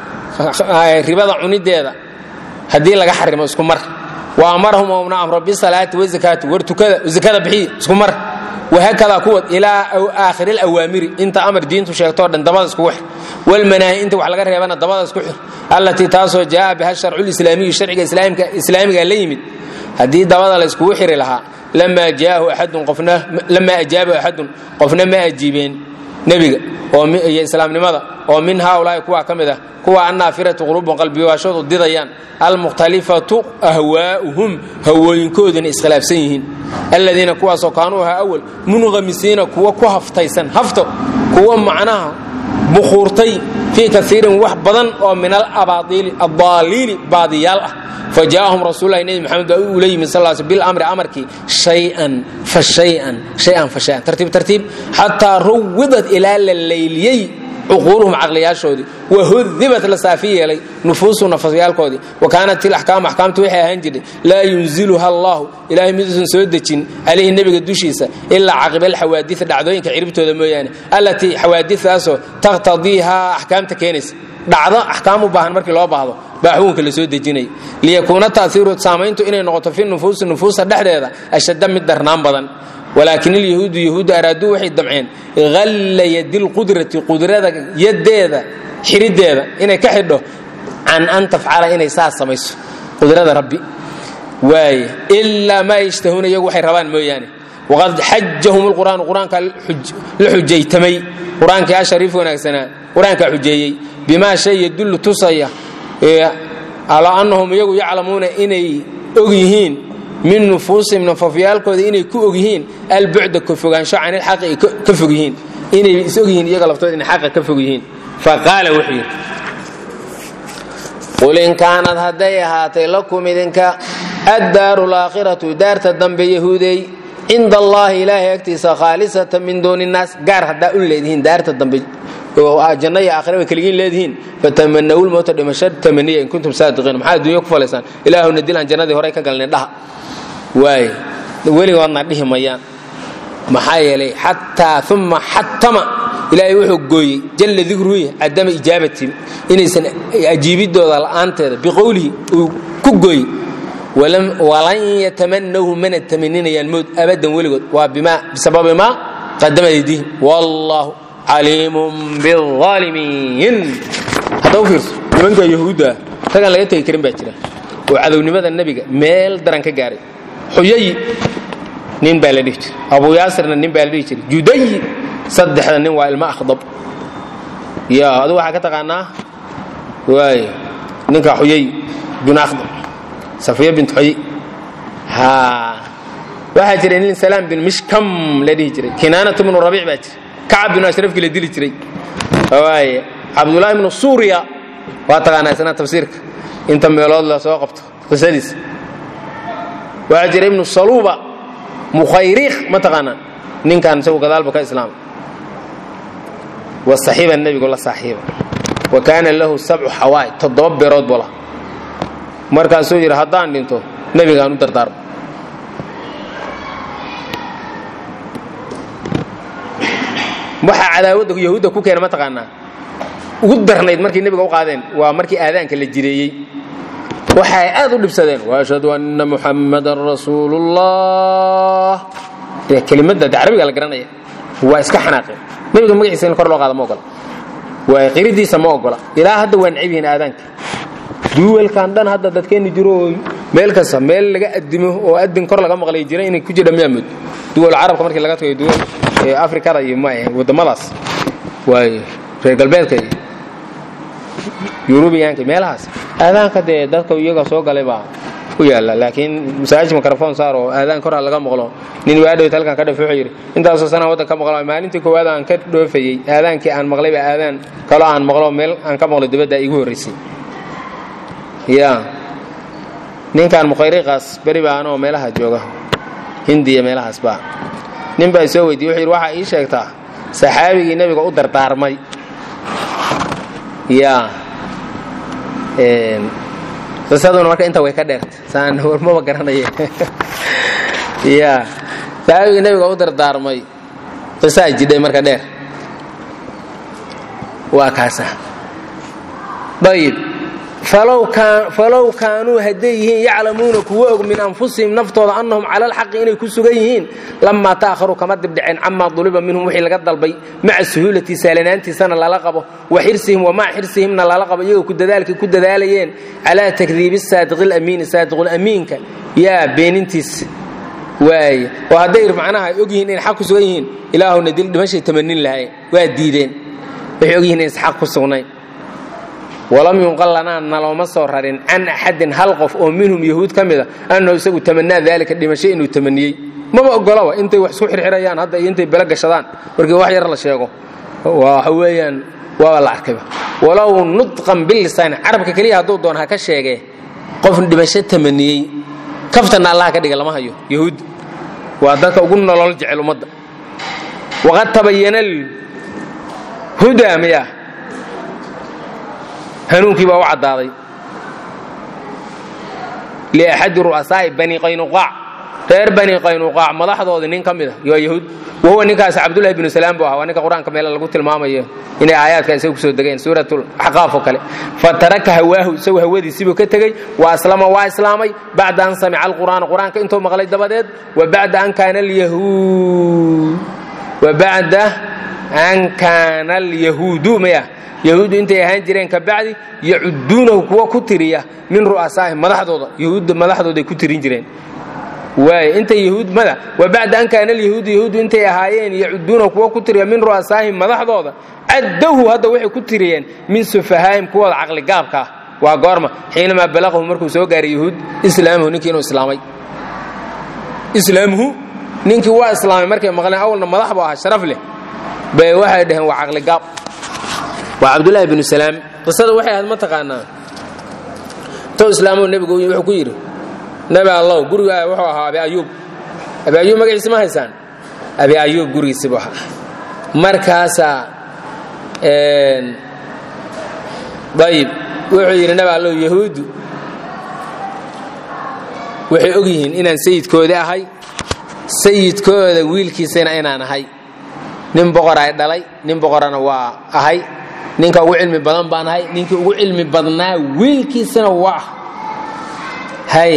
ribada cunideeda haddii laga xarimo isku mar wa amarahum ouna amro bisalaati wazakaati war tukada zakada bixiy isku mar wahakadaa kuwad ilaa aakhiri alawaamiri inta amar diintu sheegtoo dhan dabada iskugu xir walmanaahi inta wax laga reebana dabada isku xir allatii taasoo jaa biha sharcu lislaamiyu sharciga islaamiga la yimid haddii dabada la iskugu xiri lahaa lamaa jaahu axadun qofna lamaa ajaabahu axadun qofna ma ajiibeen nebiga iyo islaamnimada oo min haaulaahi kuwaa ka mid ah kuwa annaafiratu quluubun qalbigaashoodu didayaan almukhtalifatu ahwaa'uhum hawooyinkooduna iskhilaafsan yihiin aladiina kuwaasoo kaanuu ahaa awal munqamisiina kuwa ku haftaysan hafto kuwa macnaha bukhuurtay fii kaiirin wax badan oo min aladaaliili baadiyaal ah fajaa'ahum rasuululahi nebi maxamed baa ula yimid sal sl bilamri amarkii shayan fa shayan shayan fa shayan tartiib tartiib xataa ruwidat ilaa la layliyey cuquuluhum caqliyaashoodii wahudibat la saafi yeelay nufuusu nafasiyaalkoodii wa kaanat ilaxkaamu axkaamtu waxay ahaan jirtay laa yunziluha allahu ilaahay miduusan soo dejin calayhi nebiga dushiisa ilaa caqiba alxawaadii dhacdooyinka ciribtooda mooyaane allatii xawaadidaasoo taqhtadiihaa axkaamta keenaysa dhacdo axkaam u baahan markii loo baahdo baa xukunka la soo dejinaya liyakuuna taaiiru saamayntu inay noqoto fi nufuusi nufuusa dhexdeeda ashadda mid darnaan badan walaakin ilyahuudu yahuuddu araaduu waxay damceen halla yadilqudrati qudrada yadeeda xirideeda inay ka xidho can an tafcala inay saas samayso qudrada rabbi waay ilaa maa yashtahuuna iyagu waxay rabaan mooyaane waqad xajahum lqur'aanu qur-aankaa la xujaytamay qur-aankii ashariif wanaagsanaa qur-aankaa xujeeyey bimaa shay yadullu tusaya alaa annahum iyagu yaclamuuna inay og yihiin min nufuusihim nafafyaalkooda inay ku og yihiin albucda ka fogaansho can ilxaqi ay ka fog yihiin inay is og yihiin iyaga laftooda inay xaqa ka fog yihiin faqaala wuxuu yidhi qul in kaanad hadday ahaatay lakum idinka addaaru laakhiratu daarta dambe yahuudey cinda allaahi ilaahay agtiisa khaalisatan min duuni innaas gaar haddaa u leedihiin daarta dambe janno iyo aakhiraba keligiin leedihiin fatamanawu lmowta dhimasho tamaniya in kuntum saadiqiin maxaa adduunya ku falaysaan ilaahuna dil aan jannadii horey ka galnay dhaha waay weligoodna dhihi mayaan maxaa yeelay xataa uma xatama ilaahay wuxuu gooyey jalla dikruhi cadama ijaabati inaysan ajiibidooda la'aanteeda biqowlihi uu ku gooyey walan yatamanahu mana tamaninayaan mowd abadan weligood waa bisababi maa qadama aydihim wallaahu caliimun biaalimiin hadda u fiirso nimanka yahuudda ragaan laga tegi karin baa jira oo cadownimada nebiga meel daran ka gaaray xuyayi nin baa la dhihi jiray abu yaasirna nin baa la dhihi jiray judayi saddexda nin waa ilmo akhdab ya adu waxaa ka taqaanaa waay ninka xuyay bin akhdab safiya bint xuyi ha waxaa jiray nin salaam bin mishkam la dhihi jiray kinaanatu bnu rabiic baa jira kacab binu ashrafkii la dili jiray waaye cabdullaahi bnu suuriya waa taqaanaa isna tafsiirka inta meelood la soo qabto qisadiisa waxaa jira ibnu saluuba mukhayriikh ma taqaanaa ninkan isagu gadaalba ka islaamay wasaxiiba nebigu la saaxiiba wa kaana lahu sabcu xawaai toddoba beerood buu laha markaasuu yidhi haddaan dhinto nebigaan u dardaarmo waxaa cadaawadda yahuudda ku keena ma taqaanaa ugu darnayd markay nebiga u qaadeen waa markii aadaanka la jireeyey waxay aad u dhibsadeen waashhadu anna muxammadan rasuulullah kelimadda de carabiga la garanaya waa iska xanaaqeen nebiga magaciisa in kor loo qaada ma ogola waa qiridiisa ma ogola ilaa hadda waa necab yihiin aadaanka duwalkan dhan hadda dadkeenni jiro oo meel kasta meel laga adimo oo adin kor laga maqlay jira inay ku jira miyaa mood duwal carabka markii laga tagay duwal afrikada iyo waddamadaas waay reer galbeedka iyo yurubiyaanka meelahaas aadaanka dee dadka iyaga soo galay baa u yaalla laakiin masaajid mikrofon saar oo aadaan korha laga maqlo nin waadhowt halkan ka dhafe wuxuu yidhi intaasoo sanaa waddan ka maqlo maalintii koowaad aan ka dhoofayey aadaankii aan maqlayba aadaan kaloo aan maqlo meel aan ka maqlo dibadda igu horraysay ya ninkan mukhayriqaas beri baa anoo meelaha jooga hindiya meelahaas baa nin baa soo weydiye wuxuu yidhi waxaa ii sheegtaa saxaabigii nebiga u dardaarmay ya qisaduna marka inta way ka dheerta saan warmaba garanaya ya saxaabigii nebiga u dardaarmay qisaa jidhay marka dheer waa kaasa ayib falow kaanuu hadday yihiin yaclamuuna kuwa og min anfusihim naftooda annahum cala alxaqi inay ku sugan yihiin lamaa ta'haruu kama dibdhiceen camaa duliba minhum wixii laga dalbay maca suhuulati saalanaantiisana lala qabo wa xirsihim wa maca xirsihimna lala qabo iyagoo ku dadaalkay ku dadaalayeen calaa takdiibi saadiqi lamiini saadiqulamiinka yaa beenintiisa waaye oo hadday macnaha ay og yihiin inay xaq ku sugan yihiin ilaahuna dil dhimashay tamanin lahayn waa diideen waxay og yihin inays xaq ku sugnayn walam yunqal lanaa nalooma soo rarin can axadin hal qof oo minhum yahuud ka mida annahu isagu tamanaa daalika dhimasho inuu tamaniyey maba ogolaba intay wax isku xirxirayaan hadda iyo intay belo gashadaan markii wax yar la sheego waxa weeyaan waaba la arkayba walow nudqan bilisaani carabka keliya hadduu doon ha ka sheegee qof dhimasho tamaniyey kaftana allaha ka dhiga lama hayo yahuud waa dadka ugu nolol jecel ummadda waqad tabayana hudaa miya hanuunkii baa u caddaaday liaxadi ru'asaa'i bani qaynuqaac reer bani qaynuqaac madaxdoodii nin ka mida waa yahuud wahuwa ninkaas cabdullahi binu salaam buu ahaa waa ninka qur-aanka meele lagu tilmaamayo inay aayaadka isaga kusoo degeen suuratulaxqaaf oo kale fataraka hawaahu isagu hawadiisiibuu ka tegey wa aslama waa islaamay bacda an samica alqur'aana qur-aanka intuu maqlay dabadeed wa bacda an kaana alyahuud wa bacda an kaana alyahuudu maya yahuuddu intay ahaan jireen ka bacdi yacuduunahu kuwa ku tiriya min ru'asaahim madaxdooda yahuudda madaxdooday ku tirin jireen waay intay yahuudmada wa bacda an kaana alyahuudu yahuuddu intay ahaayeen yacuduunahu kuwa ku tiriya min ru'asaahim madaxdooda caddahu hadda waxay ku tiriyeen min sufahaahim kuwooda caqligaabka ah waa goorma xiinamaa balaqahu markuu soo gaaray yahuud islaamuhu ninkii inuu islaamay islaamuhu ninkii waa islaamay markay maqleen awalna madax buu ahaa sharaf leh bay waxay dhaheen waa caqligaab waa cabdulaahi binu salaam qisada waxay ahayd ma taqaanaa intou islaamoo nebigu wuxuu ku yidhi nebi allow gurigaa wuxuu ahaa abi ayuub abi ayuub magaciisi ma haysaan abi ayuub gurigiisi buu ahaa markaasaa ayib wuxuu yidhi nebi allow yahuuddu waxay og yihiin inaan sayidkoodi ahay sayidkooda wiilkiisana inaan ahay nin boqor ay dhalay nin boqorana waa ahay ninka ugu cilmi badan baan ahay ninkii ugu cilmi badnaa wiilkiisana waa ah hay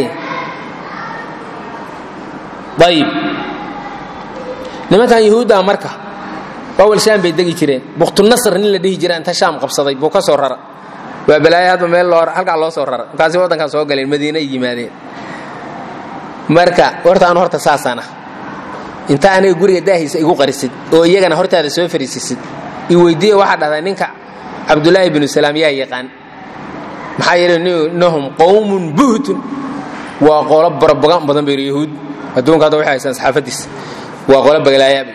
ayib nimankan yahuudda marka awal shaam bay degi jireen buktunasr nin la dhihi jira inta shaam qabsaday buu ka soo rara waa balaayo hadba meel loo halkaa loo soo rara markaasi waddankan soo galeen madiina ay yimaadeen marka horta anu horta saasaan ah inta aniga guriga daahiisa igu qarisid oo iyagana hortaada soo fariisisid i weydiiya waxaa dhahdaa ninka cabdulaahi binu salaam yaa yaqaan maxaa yeele innahum qowmun buhtun waa qolo barabagan badan bayr yahuud adduunka hadda waxay haysaan saxaafadiisa waa qolo bagalaayaab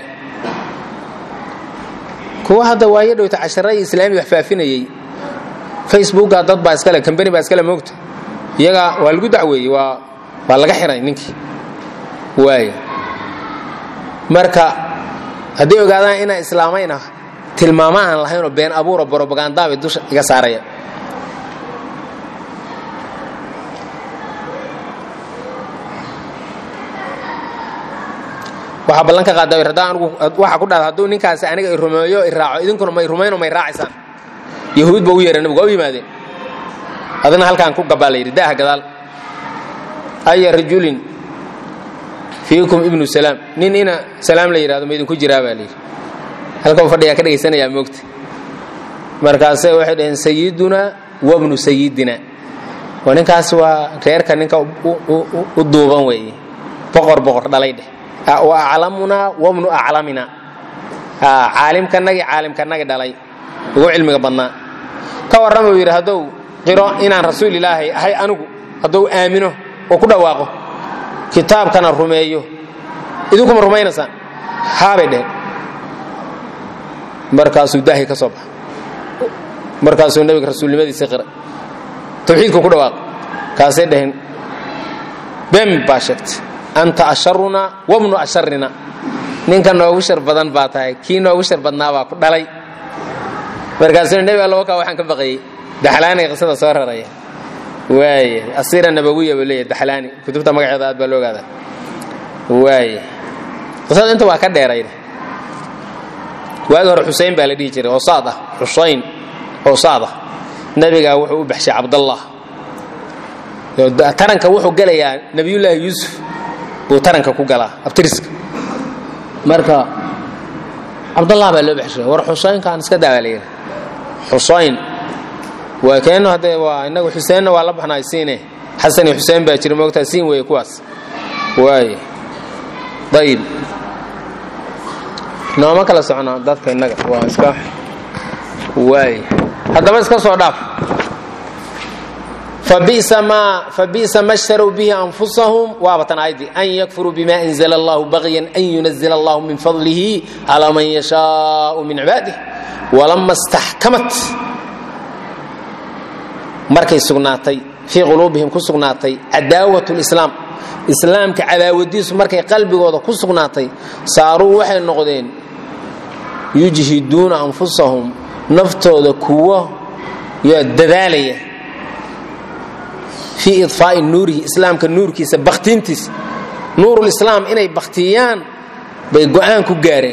kuwa hadda waayo dhowta casharadii islaamiga wax faafinayey facebooka dad baa iskale kambani baa iskale moogta iyaga waa lagu dacweeyey waa waa laga xiray ninkii waaya marka hadday ogaadaan inaan islaamayna tilmaamo aan lahaynoo been abuuro brobagandaabay dusha iga saaraya waxaa ballan ka qaada haddaan anigu waxa ku dhahda hadduu ninkaasi aniga i rumeeyo i raaco idinkuna may rumayno may raacaysaan yahuud ba u yeeray nabigu waa u yimaadeen adina halkaan ku gabaa la yidhi daaha gadaal aya rajulin fiikum ibnu salaam nin ina salaam la yidhahdo ma idinku jiraa baa layidhi halkan fadhiyaa ka dhegaysanayaa moogta markaase waxay dhaheen sayidunaa wabnu sayidina oo ninkaas waa reerka ninka u duuban weeye boqor boqor dhalay dheh wa aclamunaa wabnu aclamina caalimkanagii caalimkanagi dhalay ugu cilmiga badnaa ka warrama uu yidhi hadduu qiro inaan rasuul ilaahay ahay anigu hadduu aamino oo ku dhawaaqo kitaabkana rumeeyo idinkuma rumaynaysaan haabay dheheen markaasuu daahi ka soo baxa markaasuu nebiga rasuulnimadiisii qiray tawxiidku ku dhawaaq kaasay dhaheen been baa sheegtay anta asharunaa wabnu asharina ninka noogu shar badan baa tahay kii noogu shar badnaa baa ku dhalay markaasuu nebi alla wakaa waxaan ka baqayey daxlaaniga qisada soo raraya waaya asiira nabawiya buu leeyahay daxlaani kutubta magaceeda aad baa loo ogaadaa waaya qisada inta waa ka dheerayda waagi hore xusein baa la dhihi jiray oo saad ah xusayn oo saad ah nebigaa wuxuu u baxshay cabdallah taranka wuxuu gelayaa nebiyullaahi yuusuf buu taranka ku galaa abtiriska marka cabdallah baa loo baxshay war xusaynkaan iska daa baa layidhi xusayn waa keenno haddee waa innagu xuseenna waa la baxnaay siine xasan iyo xuseen baa jira moogtaa siin weeye kuwaas waaye ayib nooma kala socnaa dadka innaga waa iska waaye haddaba iska soo dhaaf فبئس ما فبئس ما اشتروا به انفسهم وابتن ايدي ان يكفروا بما انزل الله بغيا ان ينزل الله من فضله على من يشاء من عباده ولما استحكمت markay sugnaatay fii quluubihim ku sugnaatay cadaawat lislaam islaamka cadaawadiisu markay qalbigooda ku sugnaatay saaruu waxay noqdeen yujhiduuna anfusahum naftooda kuwo yaa dadaalaya fii iطfaa'i nuurihi islaamka nuurkiisa bakhtiintiisa nuurulislaam inay bakhtiyaan bay go'aan ku gaareen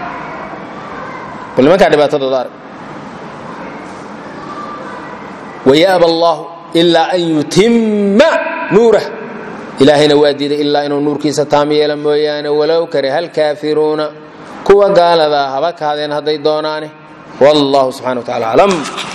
bal nimankaa dhibaatadooda arag wayaaba allahu ilaa an yutimma nuurah ilaahayna waa diiday ilaa inuu nuurkiisa taam yeelo mooyaane walow kariha alkaafiruuna kuwa gaaladaa haba kaadeen hadday doonaane wallahu subxana wa tacala aclam